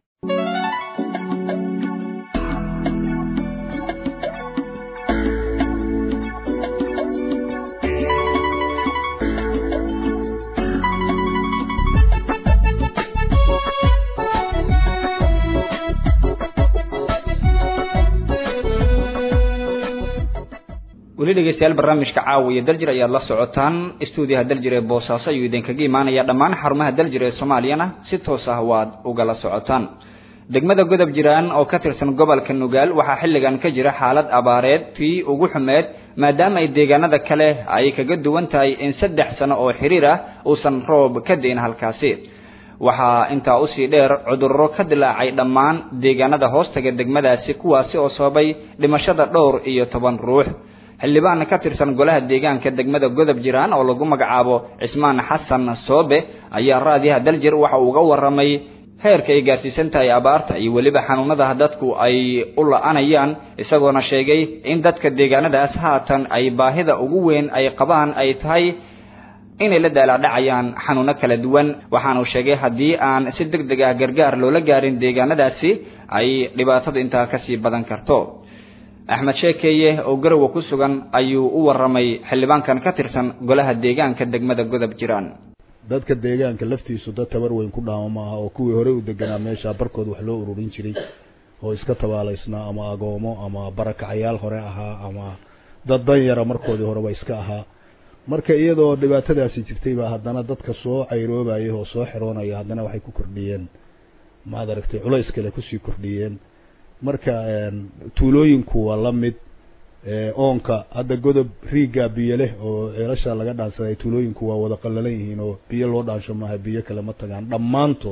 weli dhegeystayaal barnaamijka caawiya daljir ayaad la socotaan stuudiyaha daljir ee boosaaso ayuu idinkaga imaanaya dhammaan xarumaha daljir ee soomaaliyana si toos ah waad ugala socotaan degmada godob jiraan oo ka tirsan gobolka nugaal waxaa xilligan ka jira xaalad abaareed tii ugu xumeed maadaama ay deegaanada kale ay kaga duwan tahay in saddex sano oo xiriir ah uusan roob ka dayn halkaasi waxaa intaa usii dheer cudurro ka dilaacay dhammaan deegaanada hoostaga degmadaasi kuwaasi oo sababay dhimashada dhowr iyo toban ruux xildhibaan ka tirsan golaha deegaanka degmada godob jiraan oo lagu magacaabo cismaan xasan soobe ayaa raadiyaha daljir waxa uu uga warramay heerka ay gaarsiisan tahay abaarta iyo weliba xanuunada dadku ay u la-anayaan isagoona sheegay in dadka deegaanadaas haatan ay baahida ugu weyn ay qabaan ay tahay inay la daalaadhacayaan xanuuno kala duwan waxaanu sheegay haddii aan si deg deg ah gargaar loola gaarin deegaanadaasi ay dhibaatadu intaa kasii badan karto axmed sheekeeye oo garowa ku sugan ayuu u warramay xildhibaankan ka tirsan golaha deegaanka degmada godob jiraan dadka deegaanka laftiisu dad tabar weyn ku dhaama maaha oo kuwii horey u deganaa meesha barkood wax loo ururin jiray oo iska tabaalaysnaa ama agoomo ama barakacayaal hore ahaa ama dad dan yara markoodii horeba iska ahaa marka iyadoo dhibaatadaasi jirtay baa haddana dadka soo cayroobaya oo soo xiroonaya haddana waxay ku kordhiyeen maad aragtay culays kale kusii kordhiyeen marka tuulooyinku waa la mid oonka hadda godob riigaa biyo leh oo ceelasha laga dhaansaday tuulooyinku waa wada qallalan yihiin oo biyo loo dhaansho maaha biyo kale ma tagaan dhammaantood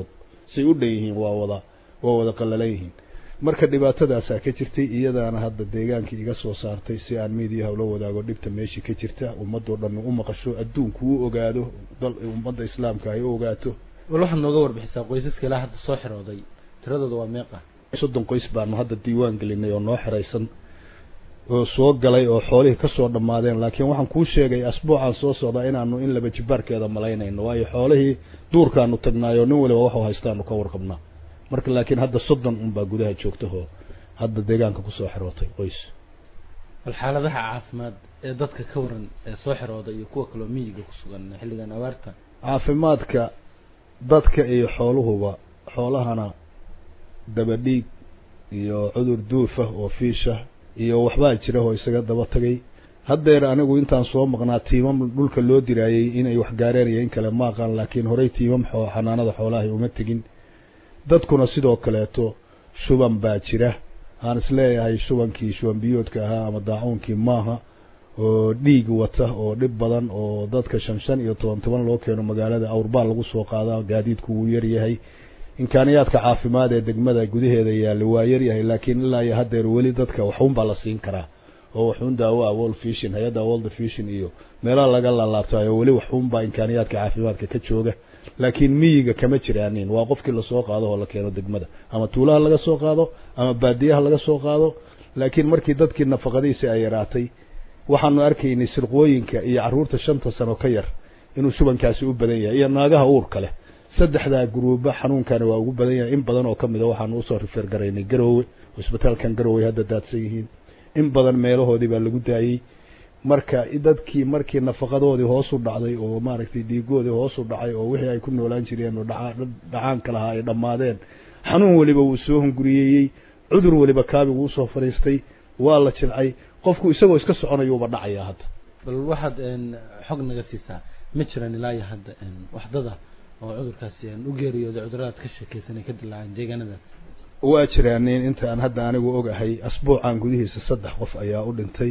say u dhan yihiin waa wada waa wada qallalan yihiin marka dhibaatadaasaa ka jirtay iyadaana hadda deegaankii iga soo saartay si aan miidiyaha ula wadaago dhibta meeshii ka jirta ummadoo dhan u maqasho adduunku u ogaado dal ummadda islaamka ay u ogaato wal waxaad nooga warbixisaa qoysaska ilaa hadda soo xirooday tiradooda waa meeqa soddon qoys baanu hadda diiwaan gelinay oo noo xiraysan oo soo galay oo xoolihii kasoo dhammaadeen laakiin waxaan kuu sheegay asbuucaan soo socdaa inaanu in laba jibaarkeeda malaynayno waayo xoolihii duurkaanu tagnaayo nin waliba waxu haystaanu ka warqabnaa marka laakiin hadda soddon unbaa gudaha joogta oo hadda deegaanka kusoo xirootay qoys bal xaaladaha caafimaad ee dadka ka waran ee soo xirooda iyo kuwa kaloo miyiga ku sugan xilligan abaarta caafimaadka dadka iyo xooluhuba xoolahana dabadhiig iyo cudur duufa oo fiisha iyo waxbaa jira oo isaga daba tagay haddeer anigu intaan soo maqnaa tiimam dhulka loo diraayey inay wax gaareen iyo in kale ma aqaan laakiin horey tiimam xoo xanaanada xoolahay uma tegin dadkuna sidoo kaleeto shuban baa jira aan isleeyahay shubankii shuban biyoodka ahaa ama daacuunkii maaha oo dhiig wata oo dhib badan oo dadka shan shan iyo toban toban loo keeno magaalada awrbaa lagu soo qaadaa gaadiidku wuu yaryahay imkaaniyaadka caafimaad ee degmada gudaheeda yaalla waa yaryahay laakiin ilaa iyo haddeer weli dadka waxuun baa la siin karaa oo waxuun daawo ah world vision hay-adda world vision iyo meelaha laga laalaabtayo weli waxuun baa imkaaniyaadka caafimaadka ka jooga laakiin miyiga kama jiraanin waa qofkii lasoo qaado oo la keeno degmada ama tuulaha laga soo qaado ama baadiyaha laga soo qaado laakiin markii dadkii nafaqadiisi ay yaraatay waxaanu arkaynay sirqooyinka iyo carruurta shanta sano ka yar inuu shubankaasi u badan yahay iyo naagaha uurka leh saddexdaa guruuba xanuunkani waa ugu badan yahay in badan oo kamid a waxaanu usoo rifeer garaynay garoowe cisbitaalkan garoowe hadda daadsan yihiin in badan meelahoodii baa lagu daayey marka dadkii markii nafaqadoodii hoos u dhacday oo maaragtay dhiigoodii hoos u dhacay oo wixii ay ku noolaan jireen oo dhacaanka lahaa ay dhammaadeen xanuun weliba wuu soo hunguriyeeyey cudur weliba kaabigu usoo fadhiistay waa la jilcay qofku isagoo iska soconayuuba dhacaya hadda bal waxaad xog naga siisaa ma jiraan ilaa iyo hadda waxdada oo cudurkaasi u geeriyooday cuduradaad ka sheekeysanay ka dilaaceen deegaanadaas waa jiraanin inta aan hadda anigu ogahay asbuucan gudihiisa saddex qof ayaa u dhintay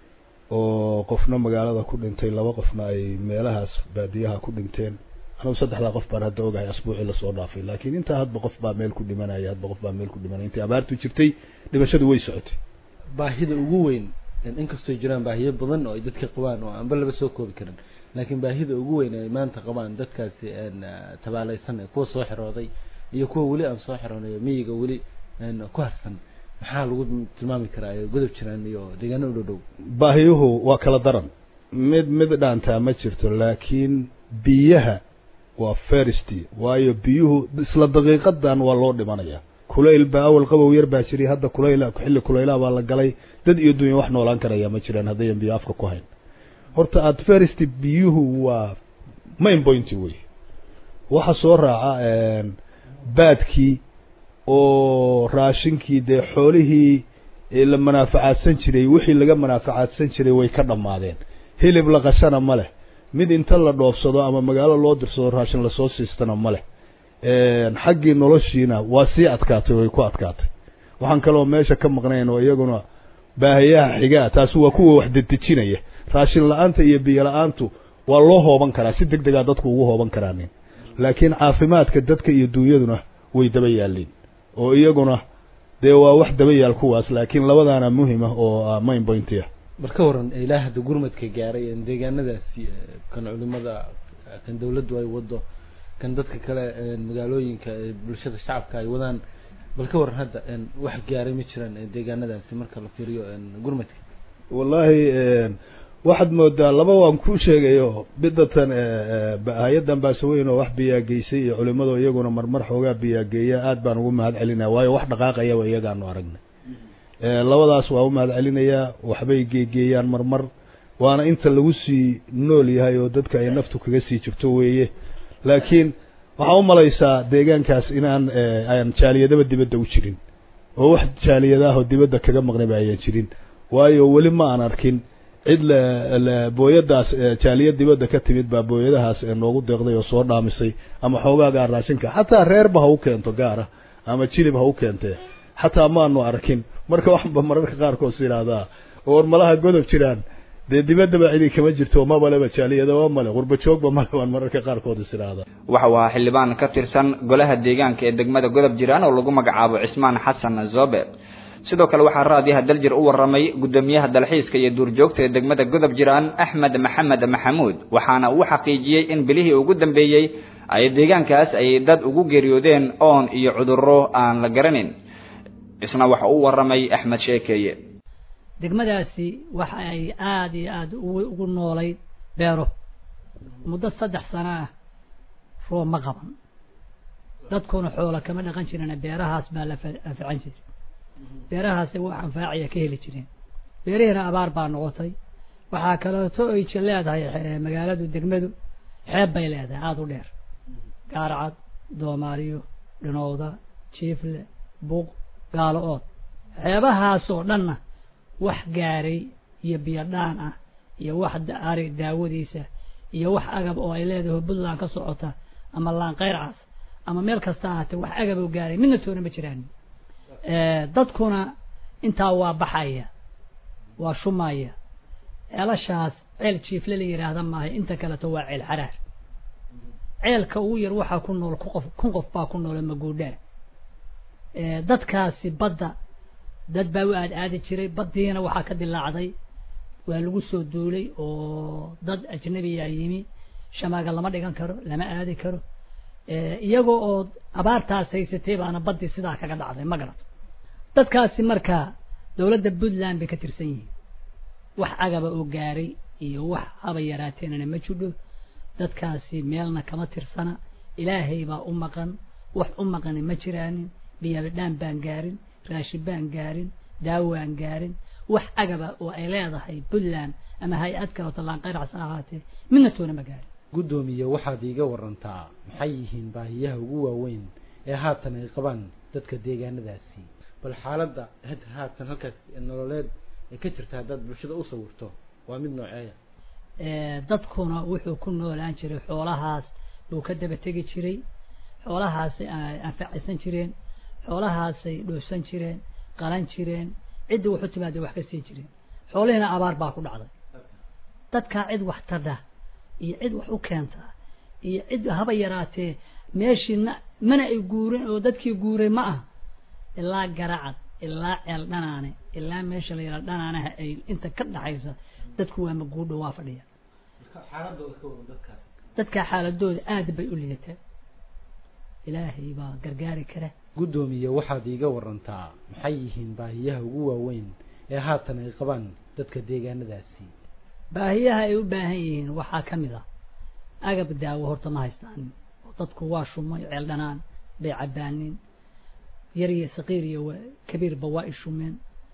oo qofna magaalada ku dhintay laba qofna ay meelahaas baadiyaha ku dhinteen anigu saddexdaa qof baan hadda ogahay asbuucii lasoo dhaafay laakiin intaa hadba qof baa meel ku dhimanaya hadba qof baa meel ku dhimanaya intii abaartu jirtay dhimashadu way socotay baahida ugu weyn inkastoo jiraan baahiyo badan oo ay dadka qabaan oo aanba laba soo koobi karin laakiin baahida ugu weyn ay maanta qabaan dadkaasi tabaalaysan ee kuwa soo xirooday iyo kuwa weli aan soo xiroonayo miyiga weli ku harsan maxaa lagu tilmaami karaa ee godob jiraan iyo deegaano u dhow dhow baahiyuhu waa kala daran mid mid dhaantaa ma jirto laakiin biyaha waa feristy waayo biyuhu isla daqiiqadan waa loo dhimanaya kulayl baa awal qabow yar baa jiray hadda kulayl xilli kulaylaha baa la galay dad iyo dunya wax noolaan karaya ma jiraan haddayan biyo afka ku hayn horta aad feristy biyuhu waa main point wey waxa soo raaca baadkii oo raashinkii dee xoolihii la manaafacaadsan jiray wixii laga manaafacaadsan jiray way ka dhammaadeen hilib la qashana ma leh mid inta la dhoofsado ama magaalo loo dirsado raashin lasoo siistana ma leh xaggii noloshiina waa sii adkaatay way ku adkaatay waxaan kaloo meesha ka maqnayn oo iyaguna baahiyaha xigaa taasi waa kuwa wax dedejinaya raashin la-aanta iyo biyo la-aantu waa loo hooban karaa si deg degaa dadku ugu hooban karaanin laakiin caafimaadka dadka iyo duunyaduna way daba yaalliin oo iyaguna dee waa wax daba yaal kuwaas laakiin labadaana muhim ah oo main pointy ah bal ka waran ilaa hadda gurmadka gaaray deegaanadaasi kan culimada kan dawladdu ay wado kan dadka kale magaalooyinka bulshada shacabka ay wadaan bal ka waran hadda wax gaaray ma jiraan deegaanadaasi marka la fiiriyo gurmadka wallahi waxaad moodaa laba waan kuu sheegayo bidatan hay-addan baasaweyn oo wax biyaageysay iyo culimado iyaguna marmar xoogaa biyaageeya aad baan ugu mahad celinaya waayo wax dhaqaaqayaba iyagaanu aragnay labadaas waa u mahad celinayaa waxbay geegeeyaan marmar waana inta lagu sii nool yahay oo dadka ay naftu kaga sii jirto weeye laakiin waxaa umalaysaa deegaankaas inaan aan jaaliyadaba dibadda u jirin oo wax jaaliyadaahoo dibadda kaga maqnayba ayaan jirin waayo weli ma aan arkin cid la booyadaas jaaliya dibadda ka timid baa booyadahaas noogu deeqday oo soo dhaamisay ama xoogaagaa raashinka xataa reerba ha u keento gaara ama jilib ha u keentee xataa maanu arkin marka waxba mararka qaarkood is idhaahdaa oo war malaha godob jiraan dee dibaddaba cidi kama jirto mabaleba jaaliyadaba male qurba joogba male waan mararka qaarkood is idhaahda waxa uu ahaa xildhibaan ka tirsan golaha deegaanka ee degmada godob jiraan oo lagu magacaabo cismaan xasan zobe sidoo kale waxaa raadiyaha daljir u waramay guddoomiyaha dalxiiska iyo duurjoogta ee degmada godob jiraan axmed maxamed maxamuud waxaana uu xaqiijiyey in bilihii ugu dambeeyey ay deegaankaas ay dad ugu geeriyoodeen oon iyo cudurro aan la garanin isna waxa u waramay axmed sheekeeye degmadaasi waxa ay aada iyo aada ugu ugu noolayd beero muddo saddex sano ah roob ma qaban dadkuna xoola kama dhaqan jirina beerahaas baa la anfacan jiray beerahaasi wax anfaacaya ka heli jireen beerihiina abaar baa noqotay waxaa kaleeto ay ji leedahay magaaladu degmadu xeeb bay leedahay aada u dheer gaaracad doomaariyo dhinowda jiifle buuq gaalo ood xeebahaasoo dhanna wax gaaray iyo biyo dhaan ah iyo wax ari daawadiisa iyo wax agab oo ay leedahay puntland ka socota ama laanqeyrcaas ama meel kasta ahaatee wax agab oo gaaray midna toona ma jiraan dadkuna intaa waa baxaya waa shumaya ceelashaas ceel jiifle la yidhaahda maaha inta kaleto waa ceel xaraar ceelka ugu yar waxaa ku nool ku qof kun qof baa ku noole maguudhaa dadkaasi badda dad baa u aad aadi jiray baddiina waxaa ka dilaacday waa lagu soo duulay oo dad ajnabiyaa yimi shamaaga lama dhigan karo lama aadi karo iyagoo oo abaartaas haysatay baana baddii sidaa kaga dhacday ma garato dadkaasi markaa dowladda puntland bay ka tirsan yihiin wax agaba oo gaaray iyo wax haba yaraateenana ma jidho dadkaasi meelna kama tirsana ilaahay baa u maqan wax u maqani ma jiraanin biyabidhaan baan gaarin raashin baan gaarin daawaan gaarin wax agaba oo ay leedahay puntland ama hay-ad kaleto laanqeyracsan ahaatee midna toona ma gaarin guddoomiye waxaad iiga warantaa maxay yihiin baahiyaha ugu waaweyn ee haatan ay qabaan dadka deegaanadaasi bal xaaladda had haatan halkaas nololeed ee ka jirta haddaad bulshada u sawirto waa mid nooceeya dadkuna wuxuu ku noolaan jiray xoolahaas buu ka daba tegi jiray xoolahaasay anfacaysan jireen xoolahaasay dhoofsan jireen qalan jireen ciddii wax u timaada wax ka sii jireen xoolihiina abaar baa ku dhacday dadkaa cid wax tadha iyo cid wax u keenta iyo cid haba yaraatee meeshiina mana ay guurin oo dadkii guuray ma ah ilaa garacad ilaa ceel dhanaane ilaa meesha la yidhaha dhanaanaha ay inta ka dhaxaysa dadku waa maguudho waa fadhiya dadkaa xaaladooda aad bay u lidataa ilaahay baa gargaari kara guddoomiye waxaad iiga warantaa maxay yihiin baahiyaha ugu waaweyn ee haatan ay qabaan dadka deegaanadaasi baahiyaha ay u baahan yihiin waxaa ka mid ah agab daawo horta ma haystaan oo dadku waa shumay ceel dhanaan bay cabbaanin yar iyo saqiir iyo kabiirba waa i shumeen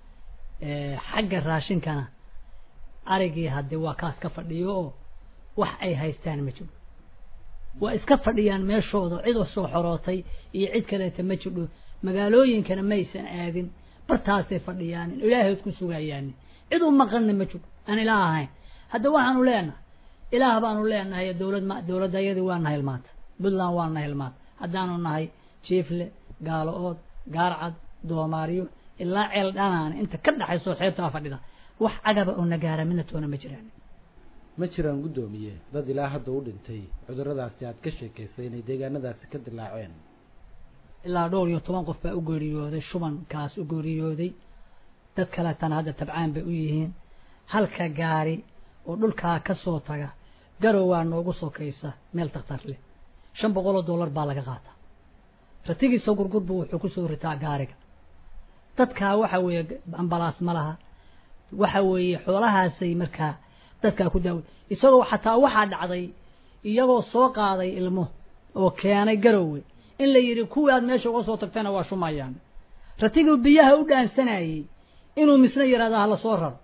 xagga raashinkana arigii haddee waa kaas ka fadhiyo oo wax ay haystaan ma jiro waa iska fadhiyaan meeshooda cid soo xorootay iyo cid kaleeta ma jidho magaalooyinkana maysan aadin bartaasay fadhiyaan ilaahood ku sugayaan cid u maqanna ma jiro aan ilaah ahayn hadda waxaanu leenahay ilaah baanu leenahay dowlad ma dowladayadii waa nahay maanta puntland waa nahay maanta haddaanu nahay jiifle gaalo ood gaarcad doomaariyo ilaa ceel dhanaan inta ka dhaxayso xeebtaa fadhida wax cagaba oo nagaara midna toona ma jiraan ma jiraan guddoomiye dad ilaa hadda u dhintay cuduradaasi aad ka sheekaysay inay deegaanadaasi ka dilaaceen ilaa dhowr iyo toban qof baa u geeriyooday shubankaas u geeriyooday dad kaleetana hadda tabcaan bay u yihiin halka gaari oo dhulkaa ka soo taga garow waa noogu sokaysa meel takhtar leh shan boqol oo dollar baa laga qaataa ratigiisa gurgurbu wuxuu kusoo ritaa gaariga dadkaa waxa weeye ambalaas ma laha waxa weeye xoolahaasay markaa dadkaa ku daawo isagoo xataa waxaa dhacday iyagoo soo qaaday ilmo oo keenay garowe in la yidhi kuwii aad meesha uga soo tagtayna waa shumayaan ratigii biyaha u dhaansanayey inuu misna yidhahda hala soo raro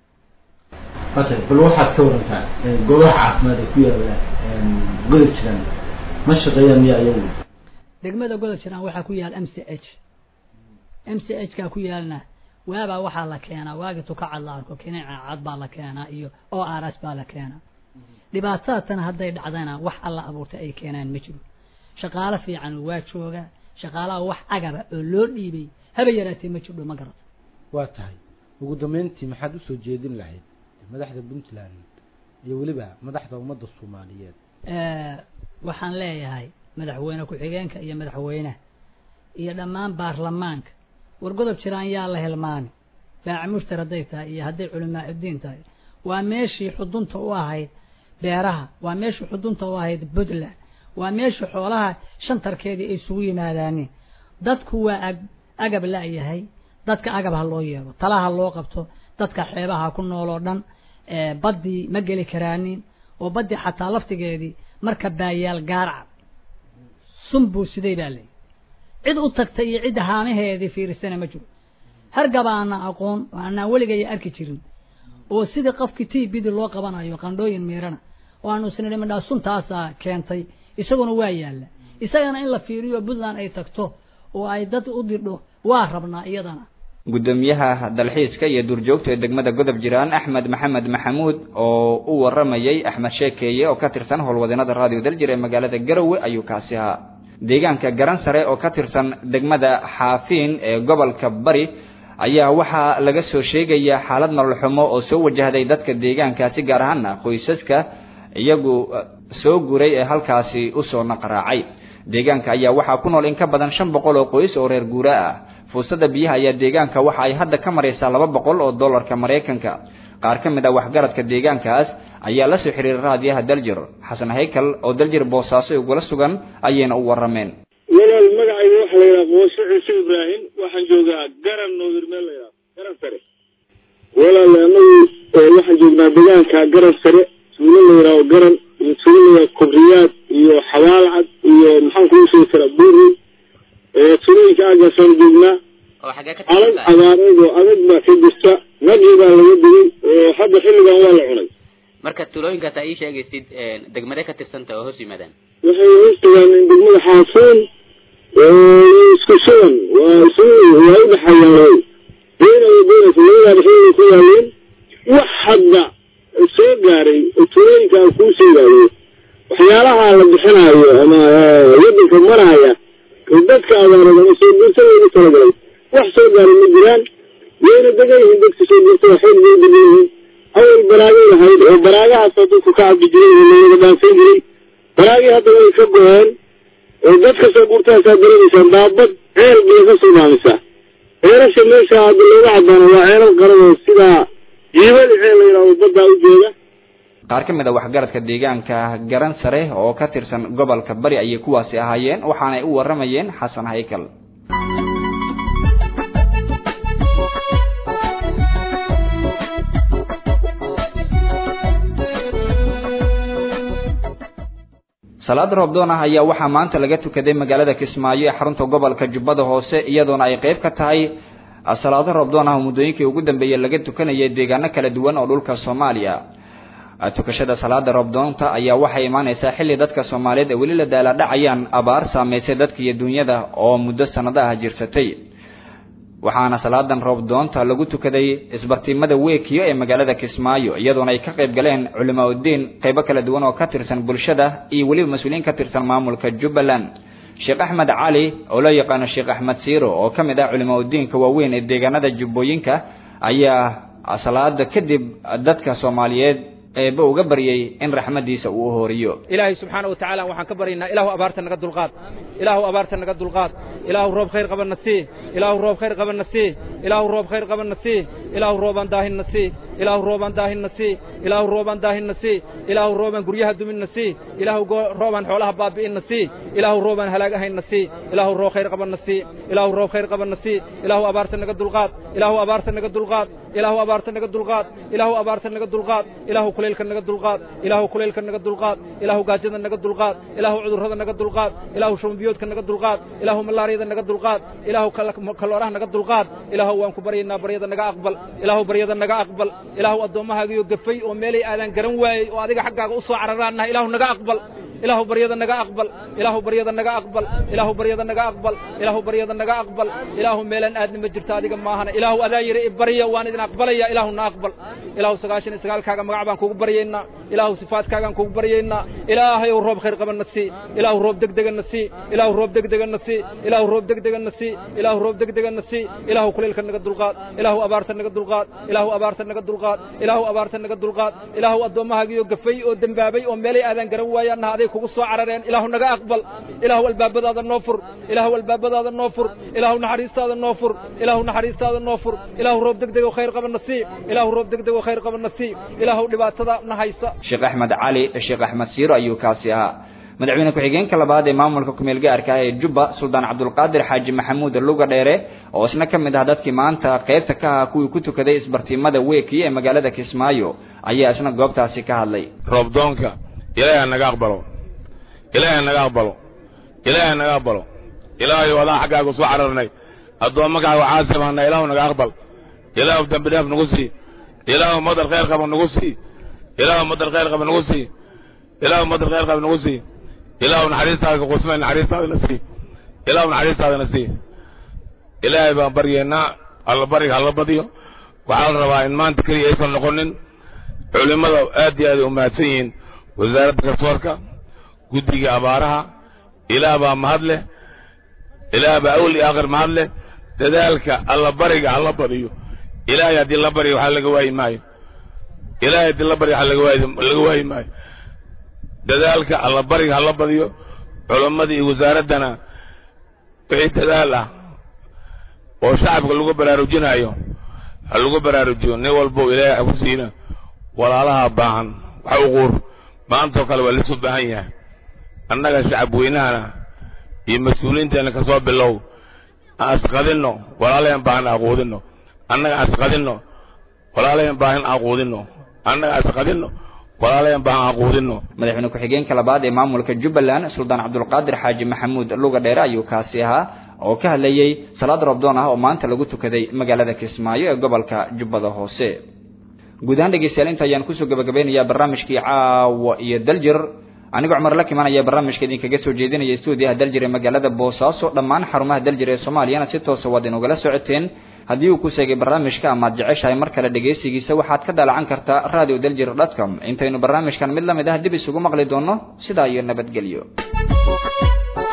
okay bal waxaad ka warantaa goobaha caafimaad ee ku yaala godob jiraan ma shaqeeyaan miyaa iyagu degmada godob jiraan waxaa ku yaal m c h m c h kaa ku yaalna waabaa waxaa la keenaa waagi tukacad la arko kinica cad baa la keenaa iyo o r s baa la keenaa dhibaatadatan hadday dhacdana wax alla abuurtay ay keenaan ma jiro shaqaalo fiican waa jooga shaqaalaha wax agaba oo loo dhiibay haba yaraatee ma jirdho ma garata waa tahay ugu dambeyntii maxaad usoo jeedin lahayd madaxda puntland iyo weliba madaxda ummadda soomaaliyeed waxaan leeyahay madaxweyne ku-xigeenka iyo madaxweynaha iyo dhammaan baarlamaanka war godob jiraan yaa la hilmaani baaci mushtar hadday tahay iyo hadday culimaa udiin tahay waa meeshii xudunta u ahayd beeraha waa meeshii xudunta u ahayd puntland waa meeshii xoolaha shantarkeedii ay isugu yimaadaaniin dadku waa ag agab la-yahay dadka agab ha loo yeelo talaha loo qabto dadka xeebaha ku nool oo dhan baddii ma geli karaanin oo baddii xataa laftigeedii marka baayaal gaarcad sunbuu siday baa leeyihi cid u tagta iyo cid haamaheedii fiirisana ma jiro hargaba aanaa aqoon oo aanaan weligaya arki jirin oo sidii qofkii t bidi loo qabanayo qandhooyin miirana oo aanu isnidhi midhaa suntaasaa keentay isaguna waa yaalla isagana in la fiiriyo puntland ay tagto oo ay dad u dirdho waa rabnaa iyadana gudoomiyaha dalxiiska iyo duurjoogta ee degmada godob jiraan axmed maxamed maxamuud oo u waramayay axmed sheekeeye oo ka tirsan howlwadeenada raadiyo daljir ee magaalada garowe ayuu kaasi ahaa deegaanka garan sare oo ka tirsan degmada xaafiin ee gobolka bari ayaa waxaa laga soo sheegaya xaalad nolol xumo oo soo wajahday dadka deegaankaasi gaar ahaana qoysaska iyagu soo guray ee halkaasi usoo naqraacay deegaanka ayaa waxaa ku nool in ka badan shan boqol oo qoys oo reer guura ah fuusada biyaha ayaa deegaanka waxa ay hadda ka maraysaa laba boqol oo dollarka maraykanka qaar ka mid ah waxgaradka deegaankaas ayaa la soo xiriiray raadiyaha daljir xasan haykal oo daljir boosaaso ugula sugan ayayna u warameen walaal magacayga waxa la yidhaha boose ciise ibraahim waxaan joogaa garan noodir meel la yidhaha garan sare walaal anagu waxaan joognaa deegaanka garan sare tuulo la yidhaho garan iyo tuulo la yidhaho kobriyaad iyo xabaalcad iyo maxaan kuu sheegi karaa buuri tuulooyinka aagaasaan joognaa adag abaareed oo adag baa ka jirta nagi baa laga digay oo hadda xilligan waa la cunay marka tuulooyinkaas aa ii sheegaysid degmade ka tirsanta oo hoos yimaadaan waxay hoos tagaan degmada xaafuun isku sugan waa isu waa u dhexayaan beena iyo beenas labadaaba xilliga ku yaaleen wax hadda soo gaaray oo tuulooyinka aan kuu sheegayo waxyaalaha la bixinayo ama wadanka maraya dadka abaarada ama soo guurta loogu talagalay wax soo gaaray ma jiraan wayna degan yihiin dadka soo guurta waxay bay degan yihiin awal baraagay lahayd oo baraagahaasoo dadku ka cabdi jiray oo lawada dhaansan jiray baraagii hadda way ka go-een oo dadka soo guurtaasaa dareemaysaan daabad ceel bay ka soo dhaamisaa ceelasha meesha hadda looga cabaano waa ceelal qaran oo sidaa jiibada ceel la yidhahdo baddaa u jooga qaar ka mid a waxgaradka deegaanka garan sare oo ka tirsan gobolka bari ayay kuwaasi ahaayeen waxaanay u waramayeen xasan haykal salaada roobdoon ah ayaa waxaa maanta laga tukaday magaalada kismaayo ee xarunta gobolka jubbada hoose iyadoona ay qayb ka tahay salaado roobdoon ah oo muddooyinkii ugu dambeeyey laga tukanayay deegaano kala duwan oo dhulka soomaaliya tukashada salaada roobdoonta ayaa waxay imaaneysaa xilli dadka soomaaliyeed ee weli la daaladhacayaan abaar saameysay dadka iyo dunyada oo muddo sanado ah jirsatay waxaana salaadan roobdoonta lagu tukaday isbartiimada weekiyo ee magaalada kismaayo iyadoona ay ka qayb galeen culimaa uddiin qaybo kala duwan oo ka tirsan bulshada iyo weliba mas-uuliyiin ka tirsan maamulka jubbaland sheekh axmed cali oo loo yaqaano sheekh axmed siiro oo ka mid ah culimaa uddiinka waaweyn ee deegaanada jubbooyinka ayaa salaada kadib dadka soomaaliyeed eeba uga baryay in raxmadiisa uu uhoriyo ilaahay subxaana watacaala waxaan ka baryaynaa ilaahu abaarta naga dulqaad ilaahu abaarta naga dulqaad ilaahu roob khayr qabanna sii ilaahu roob khayr qabanna sii ilaahu roob khayr qabanna sii ilaahu roobaan daahinna sii ilaahu roobaan daahinna sii ilaahu roobaan daahinna sii ilaahu roobaan guryaha duminna sii ilaahu roobaan xoolaha baabi'inna sii ilaahu roobaan halaagahayna sii ilaahu roob khayr qabanna sii ilaahu roob khayr qabanna sii ilaahu abaarta naga dulqaad ilaahu abaarta naga dulqaad ilaahu abaarta naga dulqaad ilaahu abaarta naga dulqaad ilaahu kulaylka naga dulqaad ilaahu kulaylka naga dulqaad ilaahu gaajada naga dulqaad ilaahu cudurrada naga dulqaad ilaahu shumbiyoodka naga dulqaad ilaahu malaariyada naga dulqaad ilaahu kalooraha naga dulqaad ilaahu waan ku baryaynaa baryada naga aqbal ilaahu baryada naga aqbal ilaahu addoommahaagiyo gafay oo meelay aadan garan waayey oo adiga xaggaaga u soo cararaannaha ilaahu naga aqbal ilaahu baryada naga aqbal ilaahu baryada naga aqbal ilaahu baryada naga aqbal ilaahu baryada naga aqbal ilaahu meelaan aadna ma jirto adiga maahana ilaahu adaa yiri ibarya waan idin aqbalaya ilaahu na aqbal ilaahu sagaashan iyo sagaalkaaga magac baan kugu baryaynaa ilaahu sifaadkaagaan kugu baryaynaa ilaahayow roob khayr qabanna sii ilaahu roob degdegana sii ilaahu roob degdegana sii ilaahu roob degdegana sii ilaahu roob degdegana sii ilaahu kulayl kuleelka naga dulqaad ilaahu abaarta naga dulqaad ilaahu abaarta naga dulqaad ilaahu abaarta naga dulqaad ilaahu addoommahaagiyo gafay oo dembaabay oo meelay aadan garan waayaanna aday kugu soo carareen ilaahu naga aqbal ilaahu albaabadaada noo fur ilaahu albaabadaada noo fur ilaahu naxariistaada noo fur ilaahu naxariistaada noo fur ilaahu roob degdeg oo khayr qaba nasiib ilaahu roob degdeg oo khayr qaba nasiib ilaahu dhibaatada na haysa sheekh axmed cali sheekh axmed siiro ayuu kaasi ahaa madaxweyne ku-xigeenka labaad ee maamulka kumeel gaarka ah ee jubba suldaan cabdulqaadir xaaji maxamuud luga dheere oo isna ka mid ah dadkii maanta qaybta ka ahaa kuwii ku tukaday isbartiimada weeki ee magaalada kismaayo ayaa isna goobtaasi ka hadlay roobdoonka ilaahay ha naga aqbalo ilaahay ha naga aqbalo ilaahay ha naga aqbalo ilaahayow adaan xaggaaga soo cararnay addoommakaaga caasibaana ilaahu naga aqbal ilaahu dembi dhaaf nagu sii ilaahu madar khayr qaba nagu sii ilaahu madar khayr qaba nagu sii ilaahu madar khayr qaba nagu sii ilaahu naxariistaada ka qusmay naxariistaadana sii ilaahu naxariistaadana sii ilaahay baan baryeennaa alla bariga hala badiyo waxaa la rabaa in maanta keliya aysan noqonin culimmada aad iyo aad ay u mahadsan yihiin wasaaradda garsoorka guddiga abaaraha ilaah baa mahad leh ilaah baa awal iyo aakhir mahad leh dadaalka alla bariga hala badiyo ilaahay haddii la baryo waxaa laga waayi maayo ilaahay haddii la baryo waxaa laga waayi laga waayi maayo dadaalka alla bariga hala badiyo culammada iyo wasaaraddana wixii dadaal ah oo shacabka lagu baraarujinayo ha lagu baraarujiyo nin walbow ilaahay ha ku siina walaalaha baahan wax u quur maantoo kale waa lisu baahan yahay annaga shacab weynahana iyo mas-uuliyiinteena ka soo bilow aan asqadinno walaalayan baahan aquudinno annaga asqadinno walaalayan baahan aquudinno annaga asqadinno walaalayan baahan aquudinno madaxweyne ku-xigeenka labaad ee maamulka jubbaland suldaan cabdulqaadir xaaji maxamuud luga dheere ayuu kaasi ahaa oo ka hadlayey salaad roobdoon ah oo maanta lagu tukaday magaalada kismaayo ee gobolka jubbada hoose guud ahaan dhegeystayaal inta ayaan kusoo gabagabeynayaa barnaamijkii caawa iyo daljir anigoo cumar la kimanaya barnaamijka idinkaga soo jeedinaya stuudiyaha daljir ee magaalada boosaaso dhammaan xarumaha daljir ee soomaaliyana si toosa waad inugala socoteen haddii uu ku seegay barnaamijka amaad jeceshahay mar kale dhegaysigiisa waxaad ka daalacan kartaa radio daljir dotcom intaynu barnaamijkan mid la mid ah dib isugu maqli doono sidaa iyo nabadgelyo